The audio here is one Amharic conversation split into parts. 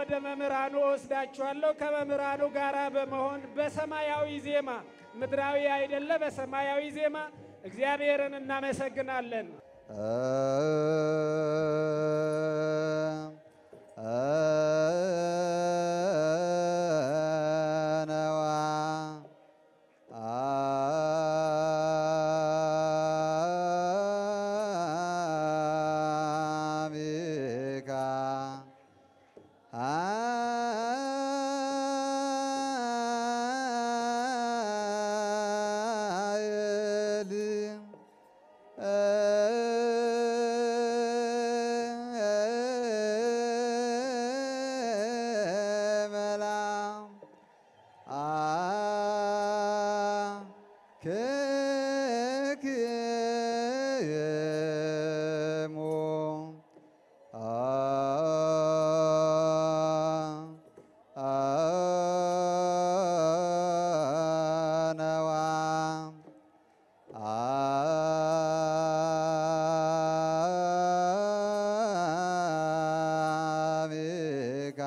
ወደ መምህራኑ ወስዳችኋለሁ። ከመምህራኑ ጋር በመሆን በሰማያዊ ዜማ ምድራዊ አይደለ፣ በሰማያዊ ዜማ እግዚአብሔርን እናመሰግናለን። ነዋ አቢካ አይል መላ ክክሙ ነዋ አቢካ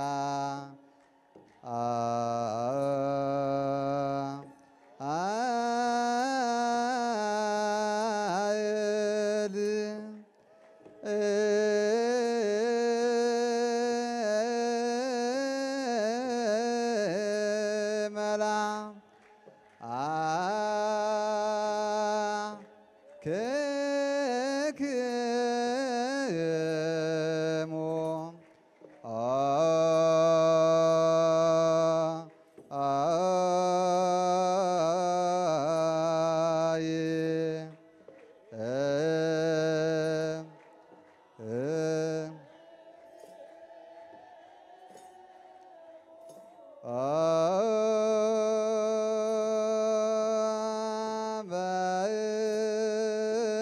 አይል መላ ክክሙ አይ በ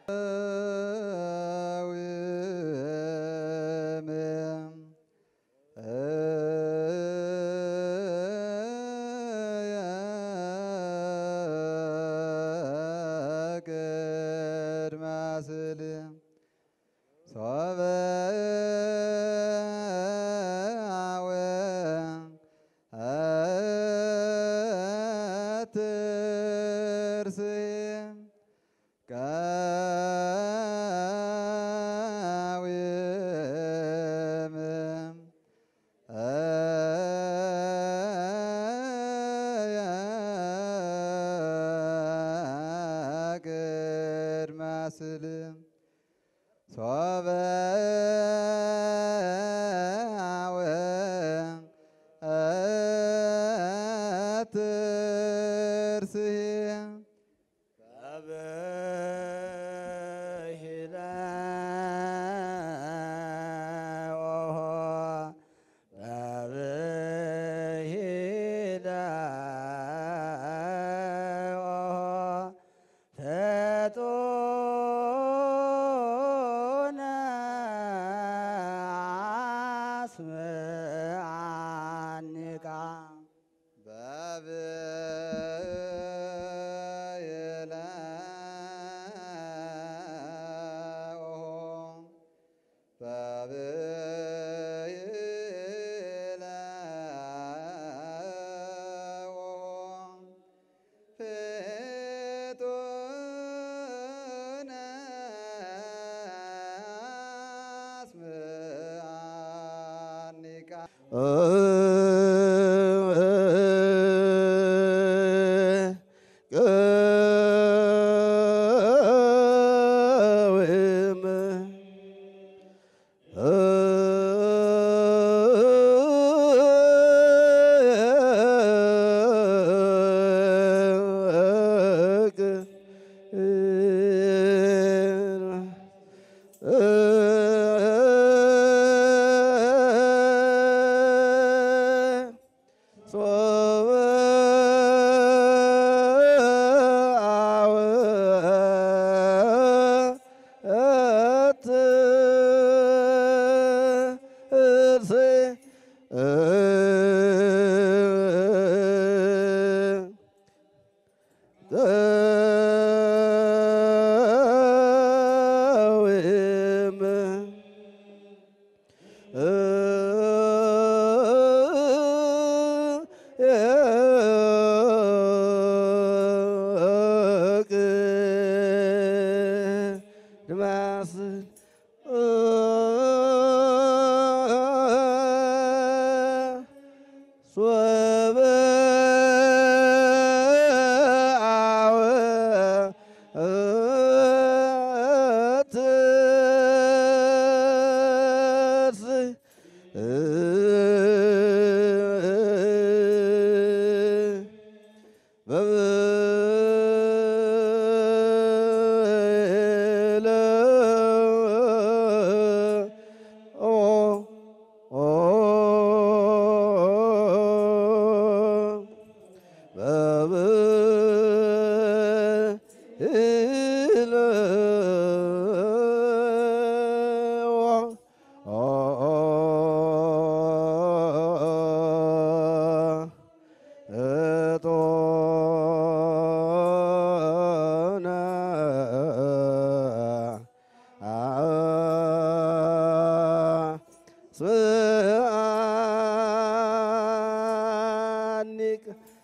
ስልም ሶበ አወ አትርስህ በብሂለ ኦሆ በብሂለ ኦሆ ፈጡነ አስምዓኒቃ በብይለ ኦሆ በብይለ ኦሆ ፍጡነ አስምዓኒቃ ቅውም ሶበ አወ እትርሴ ቅውም ድማስል ሶበ አወ እትርስ በብለ ኦ ኦ በብለ እጦነ ስአኒቅ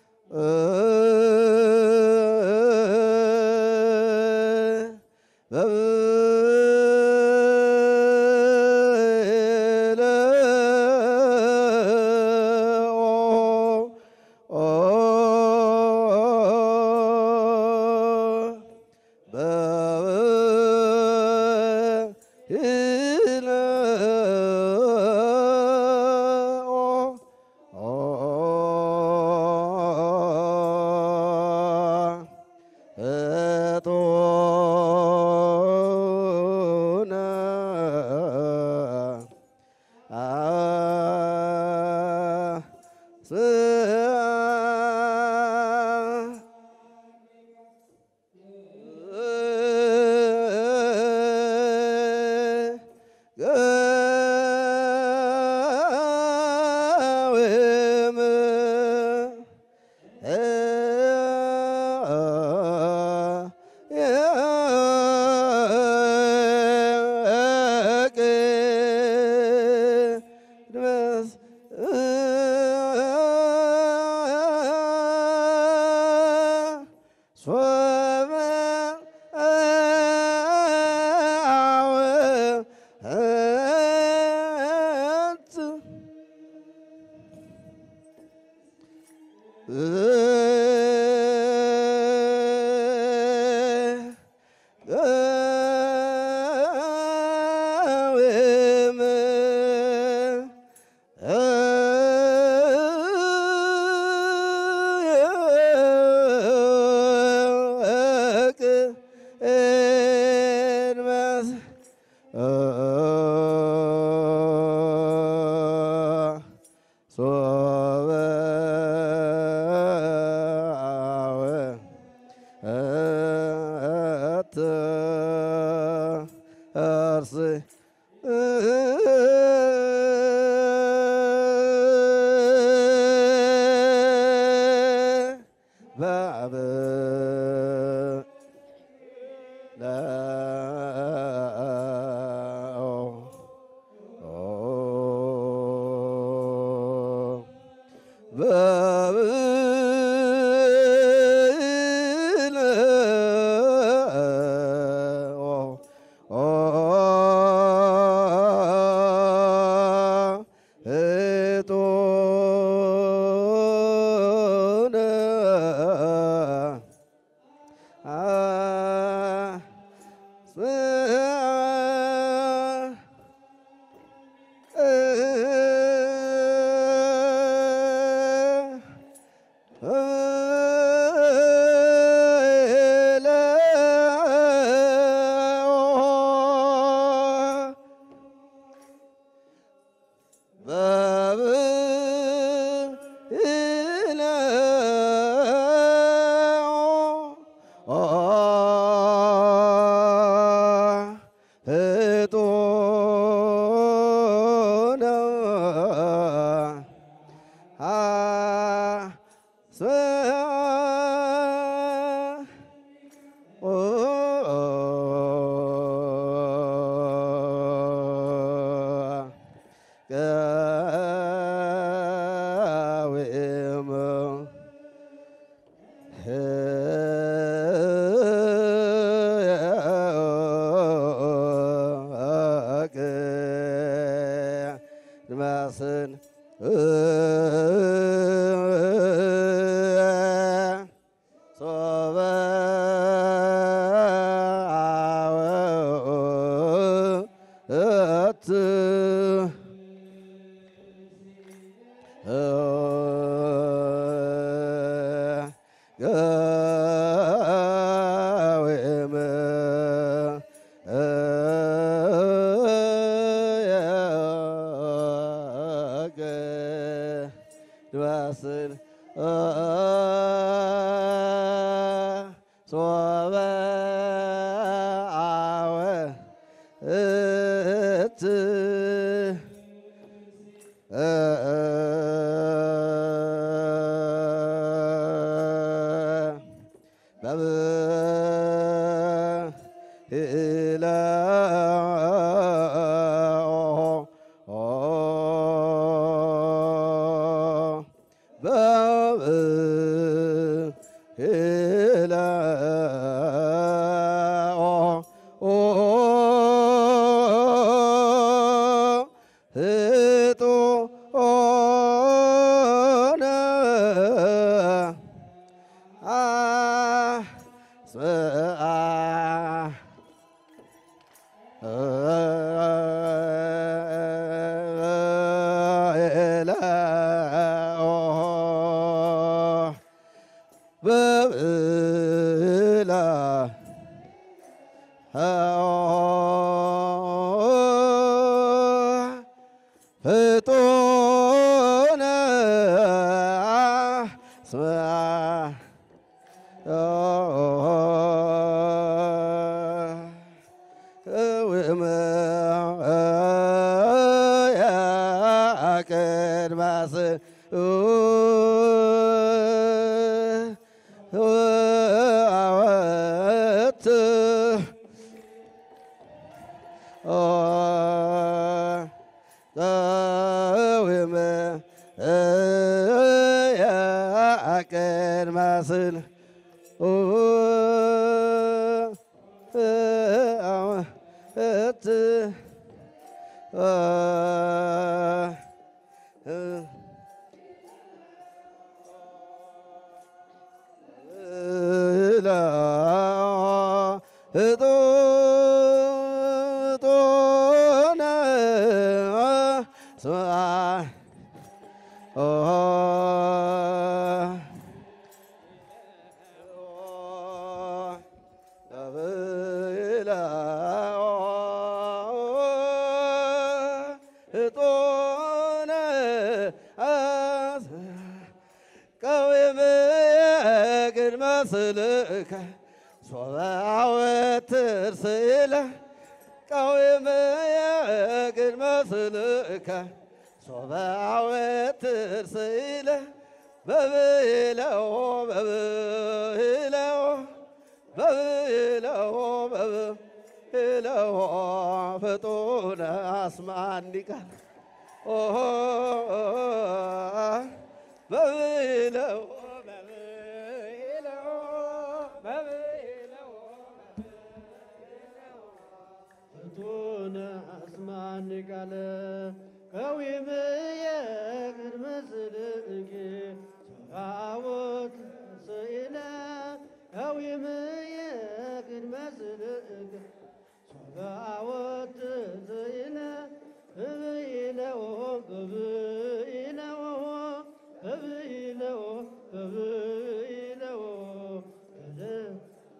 በብለ በብለ እንመስ ሶበ አወ እት እርስ ባብ ድማስን ሶበ አወ እት ገዊም ድባስን ሶበ አወ እት በብሂለ በብሂለ ህጡነ አስብአ በብላ ፍጡነ አስብአ እውመ ያቅድማስ አወት እውመ ያቅድማስን እት እጦነ ስማ መስልከ ሶበ አወትር ስእለ ቀዊምየ ቅድመ ስልከ ሶበ አወትር ስእለ በብእለዎ በብእለዎ በብእለዎ በብእለዎ ፍጡነ አስማኒ ቃል ኦሆ በብእለዎ በብእለዎ በብእለዎ ፍቱነ አስማኒ ቃለ ቀዊምየ ቅድመ ጽድቅ ሰራወት ስእለ ቀዊምየ ቅድመ ጽድቅ ሰራወት ስእለ ብብኢለዎ ብብኢለዎ ብብኢለዎ ብብኢለዎ ብብኢለዎ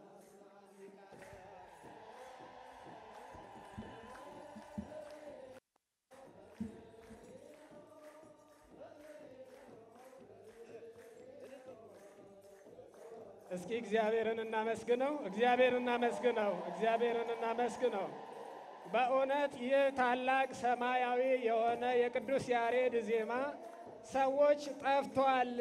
እስኪ እግዚአብሔርን እናመስግነው፣ እግዚአብሔርን እናመስግነው፣ እግዚአብሔርን እናመስግነው። በእውነት ይህ ታላቅ ሰማያዊ የሆነ የቅዱስ ያሬድ ዜማ ሰዎች ጠፍቷል፣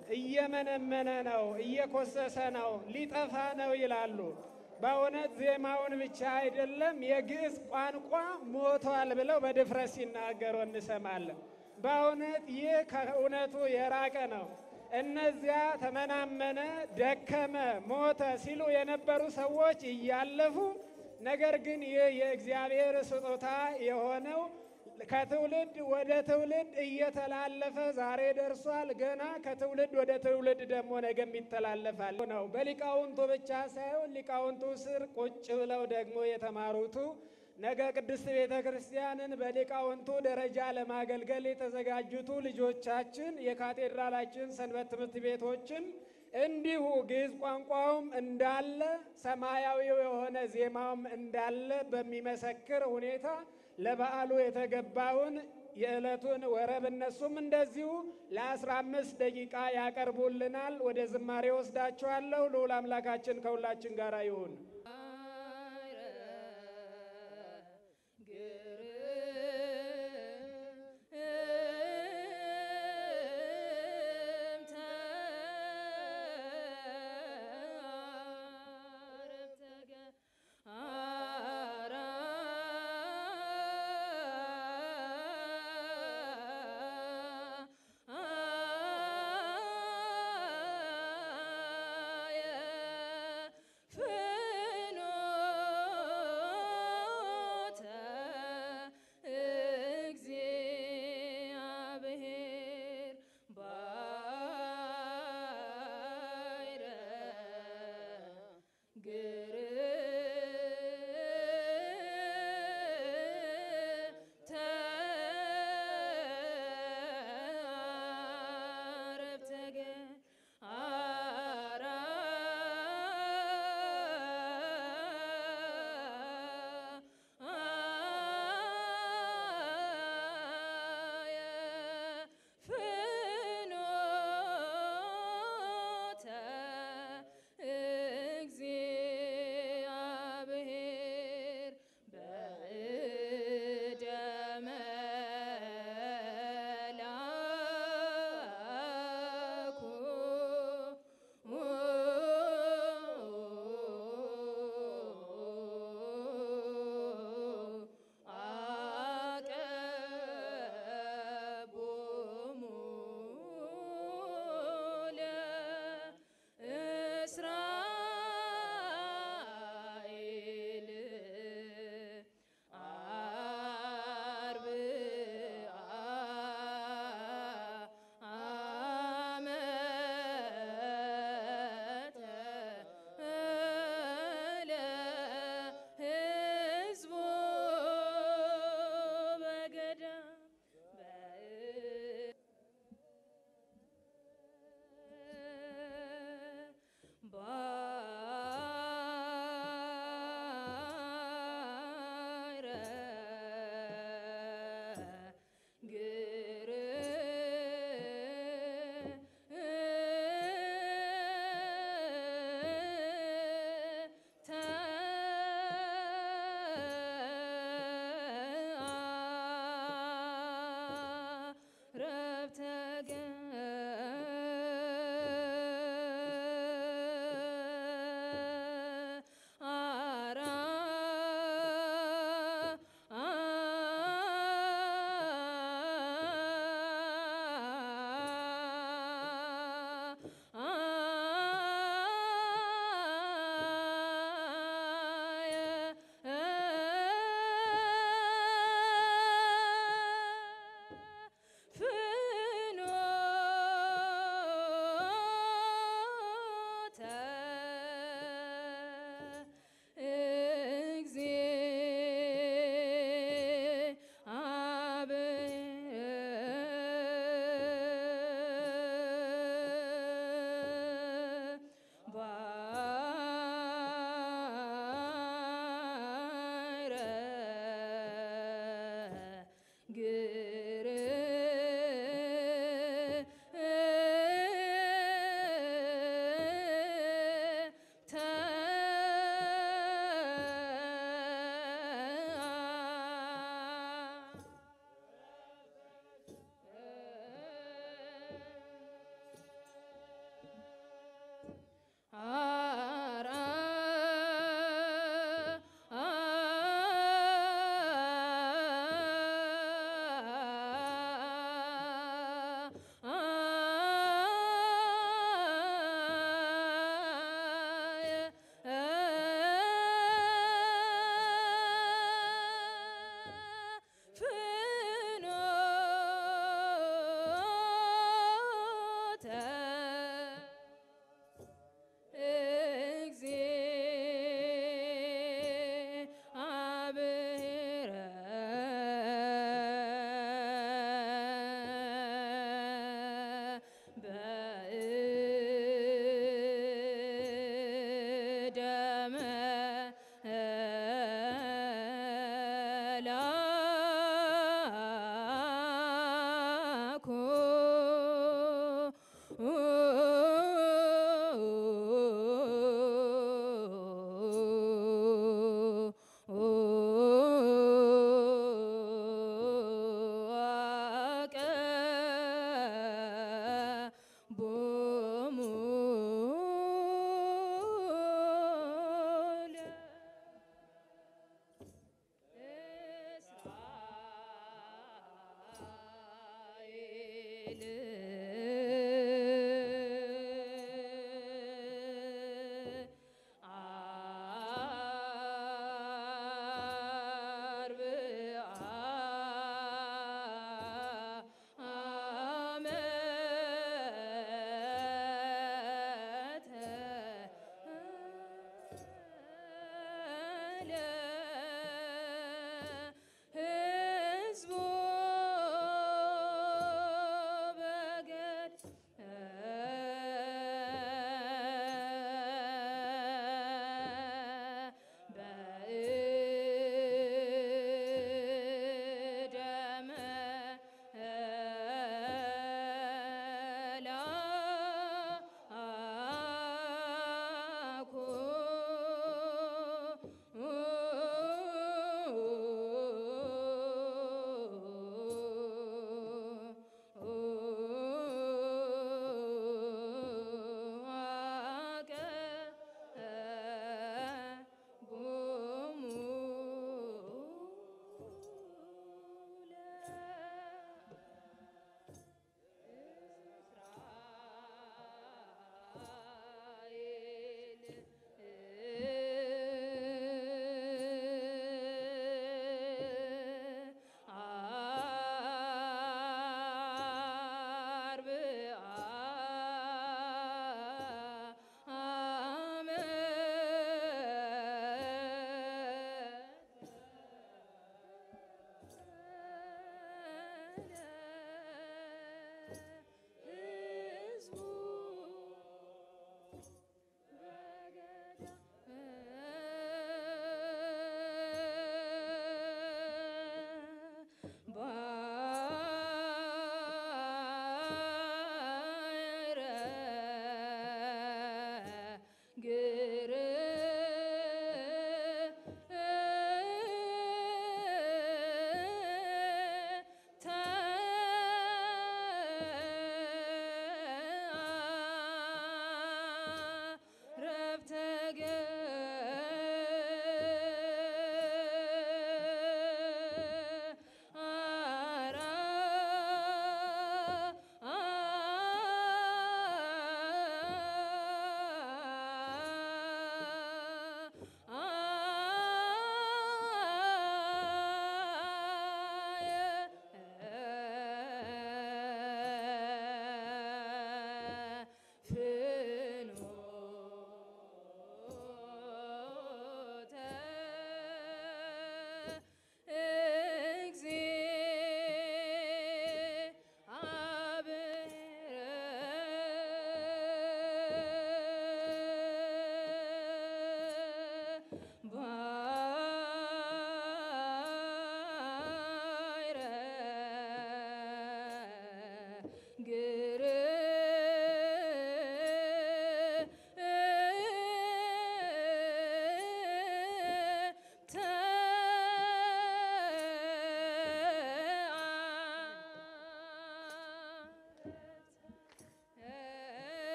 እየመነመነ ነው፣ እየኮሰሰ ነው፣ ሊጠፋ ነው ይላሉ። በእውነት ዜማውን ብቻ አይደለም የግዕዝ ቋንቋ ሞቷል ብለው በድፍረት ሲናገሩ እንሰማለን። በእውነት ይህ ከእውነቱ የራቀ ነው። እነዚያ ተመናመነ፣ ደከመ፣ ሞተ ሲሉ የነበሩ ሰዎች እያለፉ ነገር ግን ይህ የእግዚአብሔር ስጦታ የሆነው ከትውልድ ወደ ትውልድ እየተላለፈ ዛሬ ደርሷል። ገና ከትውልድ ወደ ትውልድ ደግሞ ነገም ይተላለፋል ነው። በሊቃውንቱ ብቻ ሳይሆን ሊቃውንቱ ስር ቁጭ ብለው ደግሞ የተማሩቱ ነገ ቅድስት ቤተ ክርስቲያንን በሊቃውንቱ ደረጃ ለማገልገል የተዘጋጁቱ ልጆቻችን የካቴድራላችን ሰንበት ትምህርት ቤቶችን እንዲሁ ግዕዝ ቋንቋውም እንዳለ ሰማያዊው የሆነ ዜማውም እንዳለ በሚመሰክር ሁኔታ ለበዓሉ የተገባውን የዕለቱን ወረብ እነሱም እንደዚሁ ለአስራ አምስት ደቂቃ ያቀርቡልናል። ወደ ዝማሬ ወስዳችኋለሁ። ልዑል አምላካችን ከሁላችን ጋር ይሁን። ፍኖተ ላኩ ቦሙ እስራኤል ህዝቡ በገድ በእደመ ላኩ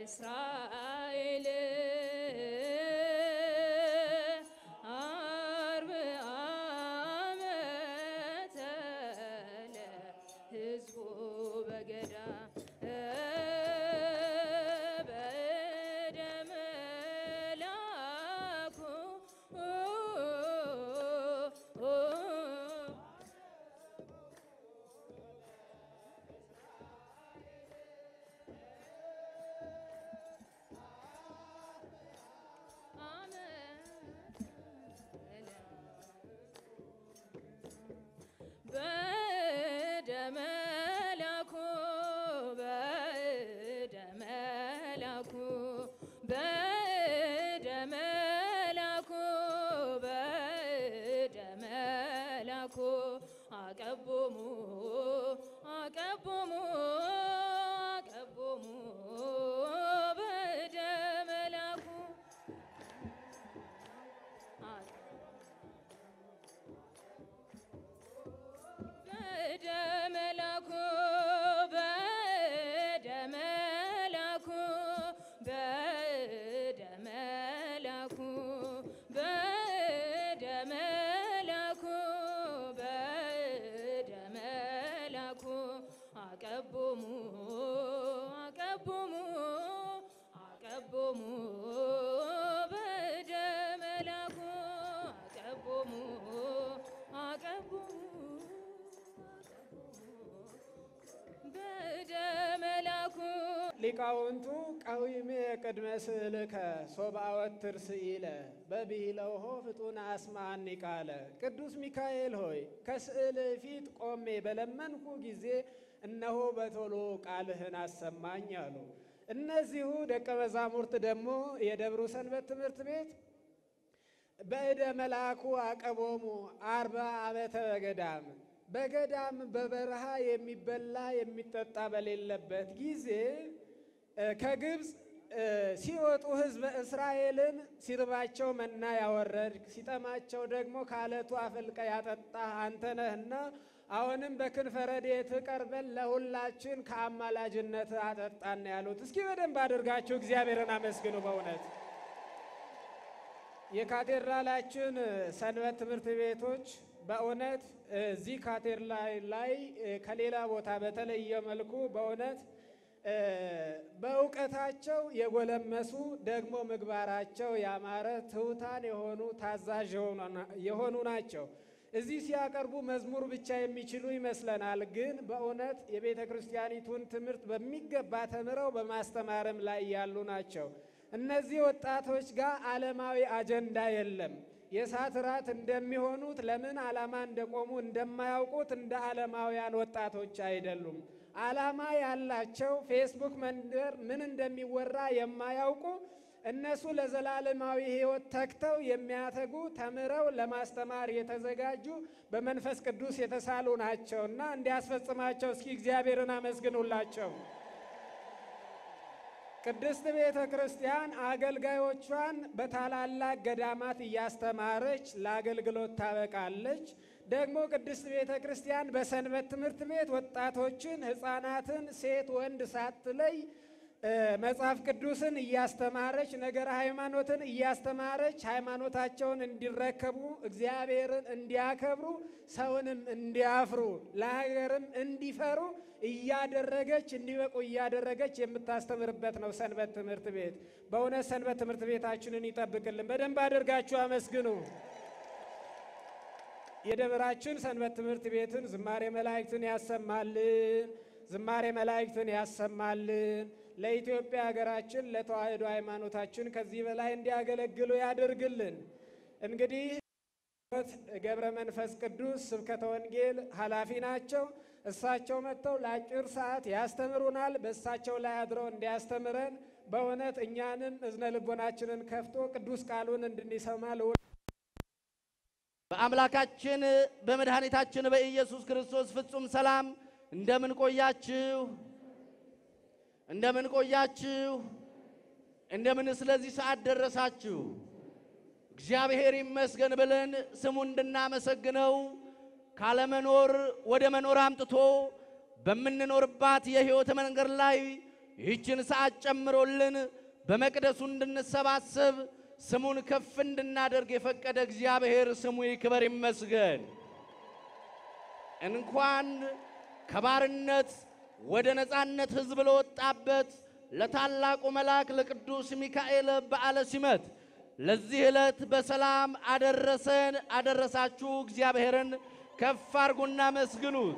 እስራኤል አርብ ዓመተ ለሕዝቡ በገዳ በእደ መላኩ በእደ መላኩ በእደ መላኩ በእደ መላኩ በእደ መላኩ አቀቦሙ አቀቦሙ አቀቦሙ በእደ መላኩ በእደ መላኩ በእደ መላኩ በእደ መላኩ በእደ መላኩ በእደ መላኩ አቀቦሙ አቀቦሙ አቀቦሙ በእደ መላኩ አቀቦሙ አቀቦሙ በእደ መላኩ ሊቃውንቱ ቀዊሜ ቅድመ ስእልከ ሶብአወትር ስኢለ በብሂለውሆ ፍጡነ አስማኒ ቃለ። ቅዱስ ሚካኤል ሆይ ከስዕል ፊት ቆሜ በለመንኩ ጊዜ እነሆ በቶሎ ቃልህን አሰማኝ አሉ። እነዚሁ ደቀ መዛሙርት ደግሞ የደብሩ ሰንበት ትምህርት ቤት በእደ መልአኩ አቀቦሙ አርባ ዓመተ በገዳም በገዳም በበረሃ የሚበላ የሚጠጣ በሌለበት ጊዜ እ ከግብፅ እ ሲወጡ ሕዝበ እስራኤልን ሲርባቸው መና ያወረድክ ሲጠማቸው ደግሞ ከአለቱ አፈልቀ ያጠጣ አንተ ነህና አሁንም በክንፈ ረድኤትህ ቀርበን ለሁላችን ከአማላጅነት አጠጣን ያሉት። እስኪ በደንብ አድርጋችሁ እግዚአብሔርን አመስግኑ በእውነት የካቴድራላችን ሰንበት ትምህርት ቤቶች በእውነት እዚህ ካቴድራል ላይ ከሌላ ቦታ በተለየ መልኩ በእውነት በእውቀታቸው የጎለመሱ ደግሞ ምግባራቸው ያማረ ትሑታን የሆኑ ታዛዥ የሆኑ ናቸው። እዚህ ሲያቀርቡ መዝሙር ብቻ የሚችሉ ይመስለናል። ግን በእውነት የቤተ ክርስቲያኒቱን ትምህርት በሚገባ ተምረው በማስተማርም ላይ ያሉ ናቸው። እነዚህ ወጣቶች ጋር ዓለማዊ አጀንዳ የለም። የእሳት ራት እንደሚሆኑት ለምን ዓላማ እንደቆሙ እንደማያውቁት እንደ ዓለማውያን ወጣቶች አይደሉም። ዓላማ ያላቸው ፌስቡክ መንደር ምን እንደሚወራ የማያውቁ እነሱ ለዘላለማዊ ሕይወት ተግተው የሚያተጉ ተምረው ለማስተማር የተዘጋጁ በመንፈስ ቅዱስ የተሳሉ ናቸውና እንዲያስፈጽማቸው እስኪ እግዚአብሔርን አመስግኑላቸው። ቅድስት ቤተ ክርስቲያን አገልጋዮቿን በታላላቅ ገዳማት እያስተማረች ለአገልግሎት ታበቃለች። ደግሞ ቅድስት ቤተ ክርስቲያን በሰንበት ትምህርት ቤት ወጣቶችን፣ ሕፃናትን ሴት ወንድ ሳትለይ መጽሐፍ ቅዱስን እያስተማረች ነገረ ሃይማኖትን እያስተማረች ሃይማኖታቸውን እንዲረከቡ እግዚአብሔርን እንዲያከብሩ ሰውንም እንዲያፍሩ ለሀገርም እንዲፈሩ እያደረገች እንዲበቁ እያደረገች የምታስተምርበት ነው ሰንበት ትምህርት ቤት። በእውነት ሰንበት ትምህርት ቤታችንን ይጠብቅልን። በደንብ አድርጋችሁ አመስግኑ። የደብራችን ሰንበት ትምህርት ቤትን ዝማሬ መላእክትን ያሰማልን፣ ዝማሬ መላእክትን ያሰማልን። ለኢትዮጵያ ሀገራችን ለተዋሕዶ ሃይማኖታችን ከዚህ በላይ እንዲያገለግሉ ያደርግልን። እንግዲህ ገብረ መንፈስ ቅዱስ ስብከተ ወንጌል ኃላፊ ናቸው። እሳቸው መጥተው ለአጭር ሰዓት ያስተምሩናል። በእሳቸው ላይ አድረው እንዲያስተምረን በእውነት እኛንም እዝነ ልቦናችንን ከፍቶ ቅዱስ ቃሉን እንድንሰማ ልው በአምላካችን በመድኃኒታችን በኢየሱስ ክርስቶስ ፍጹም ሰላም እንደምን ቆያችሁ? እንደምን ቆያችሁ? እንደምን ስለዚህ ሰዓት ደረሳችሁ? እግዚአብሔር ይመስገን ብለን ስሙ እንድናመሰግነው ካለመኖር ወደ መኖር አምጥቶ በምንኖርባት የሕይወት መንገድ ላይ ይህችን ሰዓት ጨምሮልን በመቅደሱ እንድንሰባሰብ ስሙን ከፍ እንድናደርግ የፈቀደ እግዚአብሔር ስሙ ይክበር ይመስገን። እንኳን ከባርነት ወደ ነፃነት ሕዝብ ለወጣበት ለታላቁ መልአክ ለቅዱስ ሚካኤል በዓለ ሲመት ለዚህ ዕለት በሰላም አደረሰን አደረሳችሁ። እግዚአብሔርን ከፍ አድርጉና መስግኑት።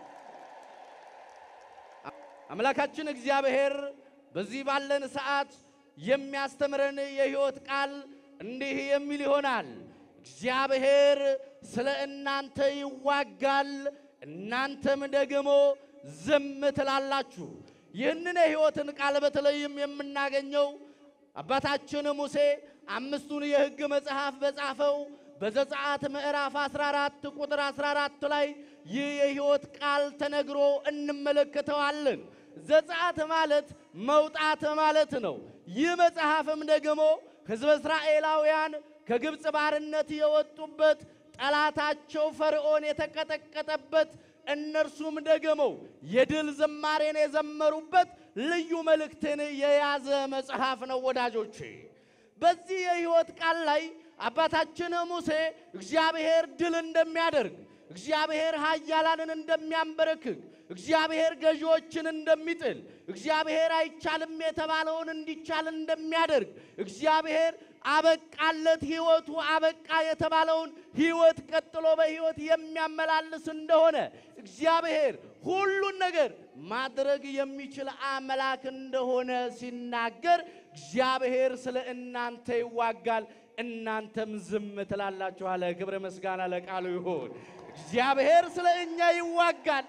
አምላካችን እግዚአብሔር በዚህ ባለን ሰዓት የሚያስተምረን የሕይወት ቃል እንዲህ የሚል ይሆናል። እግዚአብሔር ስለ እናንተ ይዋጋል፣ እናንተም ደግሞ ዝም ትላላችሁ። ይህንን የሕይወትን ቃል በተለይም የምናገኘው አባታችን ሙሴ አምስቱን የሕግ መጽሐፍ በጻፈው በዘጸአት ምዕራፍ 14 ቁጥር 14 ላይ ይህ የሕይወት ቃል ተነግሮ እንመለከተዋለን። ዘጸአት ማለት መውጣት ማለት ነው። ይህ መጽሐፍም ደግሞ ሕዝበ እስራኤላውያን ከግብፅ ባርነት የወጡበት ጠላታቸው ፈርዖን የተቀጠቀጠበት እነርሱም ደግሞ የድል ዝማሬን የዘመሩበት ልዩ መልእክትን የያዘ መጽሐፍ ነው ወዳጆቼ። በዚህ የሕይወት ቃል ላይ አባታችን ሙሴ እግዚአብሔር ድል እንደሚያደርግ፣ እግዚአብሔር ኃያላንን እንደሚያንበረክክ፣ እግዚአብሔር ገዢዎችን እንደሚጥል፣ እግዚአብሔር አይቻልም የተባለውን እንዲቻል እንደሚያደርግ፣ እግዚአብሔር አበቃለት ሕይወቱ አበቃ የተባለውን ሕይወት ቀጥሎ በሕይወት የሚያመላልስ እንደሆነ እግዚአብሔር ሁሉን ነገር ማድረግ የሚችል አምላክ እንደሆነ ሲናገር እግዚአብሔር ስለ እናንተ ይዋጋል፣ እናንተም ዝም ትላላችሁ አለ። ክብረ ምስጋና ለቃሉ ይሁን። እግዚአብሔር ስለ እኛ ይዋጋል፣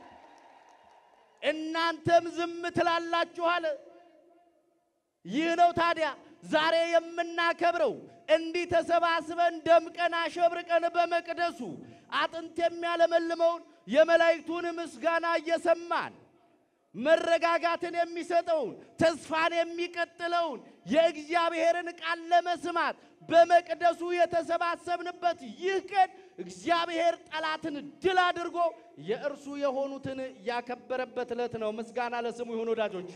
እናንተም ዝም ትላላችሁ አለ። ይህ ነው ታዲያ ዛሬ የምናከብረው እንዲህ ተሰባስበን ደምቀን አሸብርቀን በመቅደሱ አጥንት የሚያለመልመውን የመላእክቱን ምስጋና እየሰማን መረጋጋትን የሚሰጠውን ተስፋን የሚቀጥለውን የእግዚአብሔርን ቃል ለመስማት በመቅደሱ የተሰባሰብንበት ይህ ቀን እግዚአብሔር ጠላትን ድል አድርጎ የእርሱ የሆኑትን ያከበረበት ዕለት ነው። ምስጋና ለስሙ ይሁን ወዳጆቼ።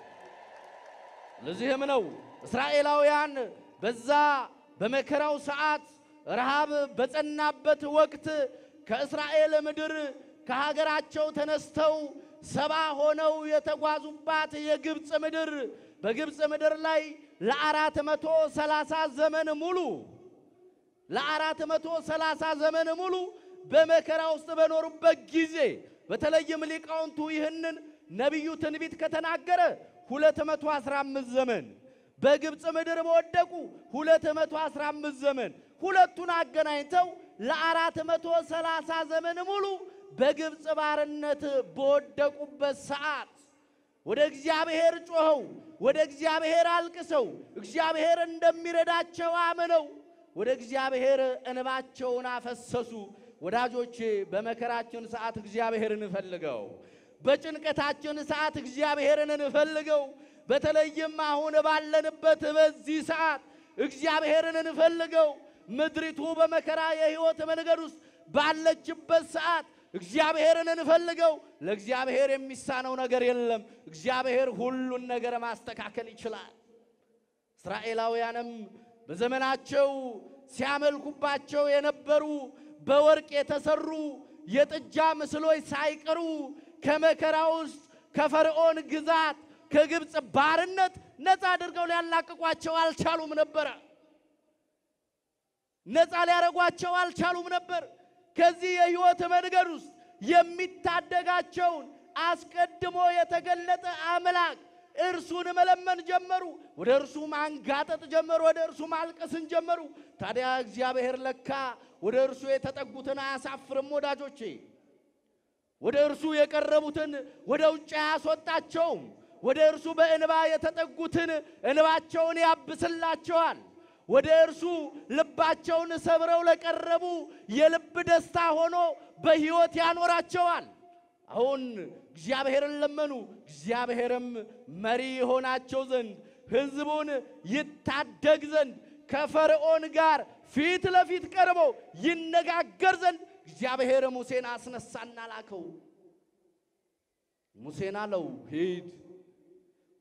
ለዚህም ነው እስራኤላውያን በዛ በመከራው ሰዓት ረሃብ በጸናበት ወቅት ከእስራኤል ምድር ከሀገራቸው ተነስተው ሰባ ሆነው የተጓዙባት የግብፅ ምድር በግብፅ ምድር ላይ ለአራት መቶ ሰላሳ ዘመን ሙሉ ለአራት መቶ ሰላሳ ዘመን ሙሉ በመከራ ውስጥ በኖሩበት ጊዜ በተለይም ሊቃውንቱ ይህንን ነቢዩ ትንቢት ከተናገረ 215 ዘመን በግብፅ ምድር በወደቁ 215 ዘመን ሁለቱን አገናኝተው ለአራት መቶ ሰላሳ ዘመን ሙሉ በግብፅ ባርነት በወደቁበት ሰዓት ወደ እግዚአብሔር ጮኸው ወደ እግዚአብሔር አልቅሰው እግዚአብሔር እንደሚረዳቸው አምነው ወደ እግዚአብሔር እንባቸውን አፈሰሱ። ወዳጆቼ በመከራችን ሰዓት እግዚአብሔርን እንፈልገው። በጭንቀታችን ሰዓት እግዚአብሔርን እንፈልገው። በተለይም አሁን ባለንበት በዚህ ሰዓት እግዚአብሔርን እንፈልገው። ምድሪቱ በመከራ የሕይወት መንገድ ውስጥ ባለችበት ሰዓት እግዚአብሔርን እንፈልገው። ለእግዚአብሔር የሚሳነው ነገር የለም። እግዚአብሔር ሁሉን ነገር ማስተካከል ይችላል። እስራኤላውያንም በዘመናቸው ሲያመልኩባቸው የነበሩ በወርቅ የተሰሩ የጥጃ ምስሎች ሳይቀሩ ከመከራ ውስጥ ከፈርዖን ግዛት ከግብፅ ባርነት ነፃ አድርገው ሊያላቅቋቸው አልቻሉም ነበረ። ነፃ ሊያደርጓቸው አልቻሉም ነበር። ከዚህ የሕይወት መንገድ ውስጥ የሚታደጋቸውን አስቀድሞ የተገለጠ አምላክ እርሱን መለመን ጀመሩ። ወደ እርሱ ማንጋጠጥ ጀመሩ። ወደ እርሱ ማልቀስን ጀመሩ። ታዲያ እግዚአብሔር ለካ ወደ እርሱ የተጠጉትን አያሳፍርም ወዳጆቼ። ወደ እርሱ የቀረቡትን ወደ ውጭ አያስወጣቸውም። ወደ እርሱ በእንባ የተጠጉትን እንባቸውን ያብስላቸዋል። ወደ እርሱ ልባቸውን ሰብረው ለቀረቡ የልብ ደስታ ሆኖ በሕይወት ያኖራቸዋል። አሁን እግዚአብሔርን ለመኑ። እግዚአብሔርም መሪ የሆናቸው ዘንድ ሕዝቡን ይታደግ ዘንድ ከፈርዖን ጋር ፊት ለፊት ቀርቦ ይነጋገር ዘንድ እግዚአብሔር ሙሴን አስነሳና ላከው። ሙሴን አለው ሂድ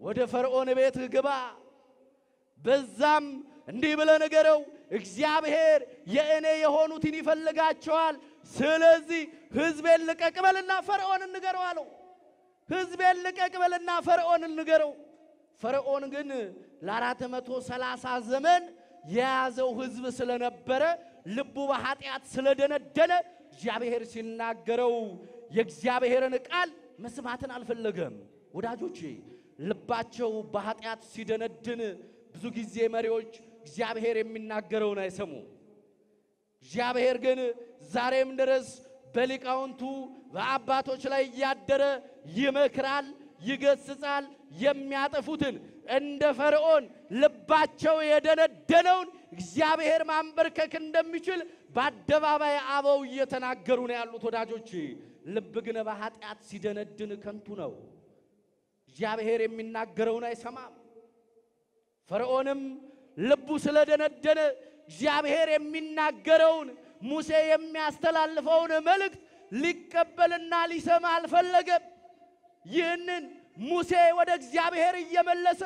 ወደ ፈርዖን ቤት ግባ፣ በዛም እንዲህ ብለህ ንገረው፣ እግዚአብሔር የእኔ የሆኑትን ይፈልጋቸዋል። ስለዚህ ሕዝቤን ልቀቅ በልና ፈርዖንን ንገረው አለው። ሕዝቤን ልቀቅ በልና ፈርዖንን ንገረው። ፈርዖን ግን ለአራት መቶ ሰላሳ ዘመን የያዘው ሕዝብ ስለነበረ ልቡ በኃጢአት ስለደነደነ እግዚአብሔር ሲናገረው የእግዚአብሔርን ቃል መስማትን አልፈለገም። ወዳጆቼ ልባቸው በኃጢአት ሲደነድን ብዙ ጊዜ መሪዎች እግዚአብሔር የሚናገረውን አይሰሙም። እግዚአብሔር ግን ዛሬም ድረስ በሊቃውንቱ በአባቶች ላይ እያደረ ይመክራል፣ ይገስጻል። የሚያጠፉትን እንደ ፈርዖን ልባቸው የደነደነውን እግዚአብሔር ማንበርከክ እንደሚችል በአደባባይ አበው እየተናገሩ ነው ያሉት። ወዳጆች ልብ ግን በኃጢአት ሲደነድን ከንቱ ነው። እግዚአብሔር የሚናገረውን አይሰማም። ፈርዖንም ልቡ ስለደነደነ እግዚአብሔር የሚናገረውን ሙሴ የሚያስተላልፈውን መልእክት ሊቀበልና ሊሰማ አልፈለገም። ይህንን ሙሴ ወደ እግዚአብሔር እየመለሰ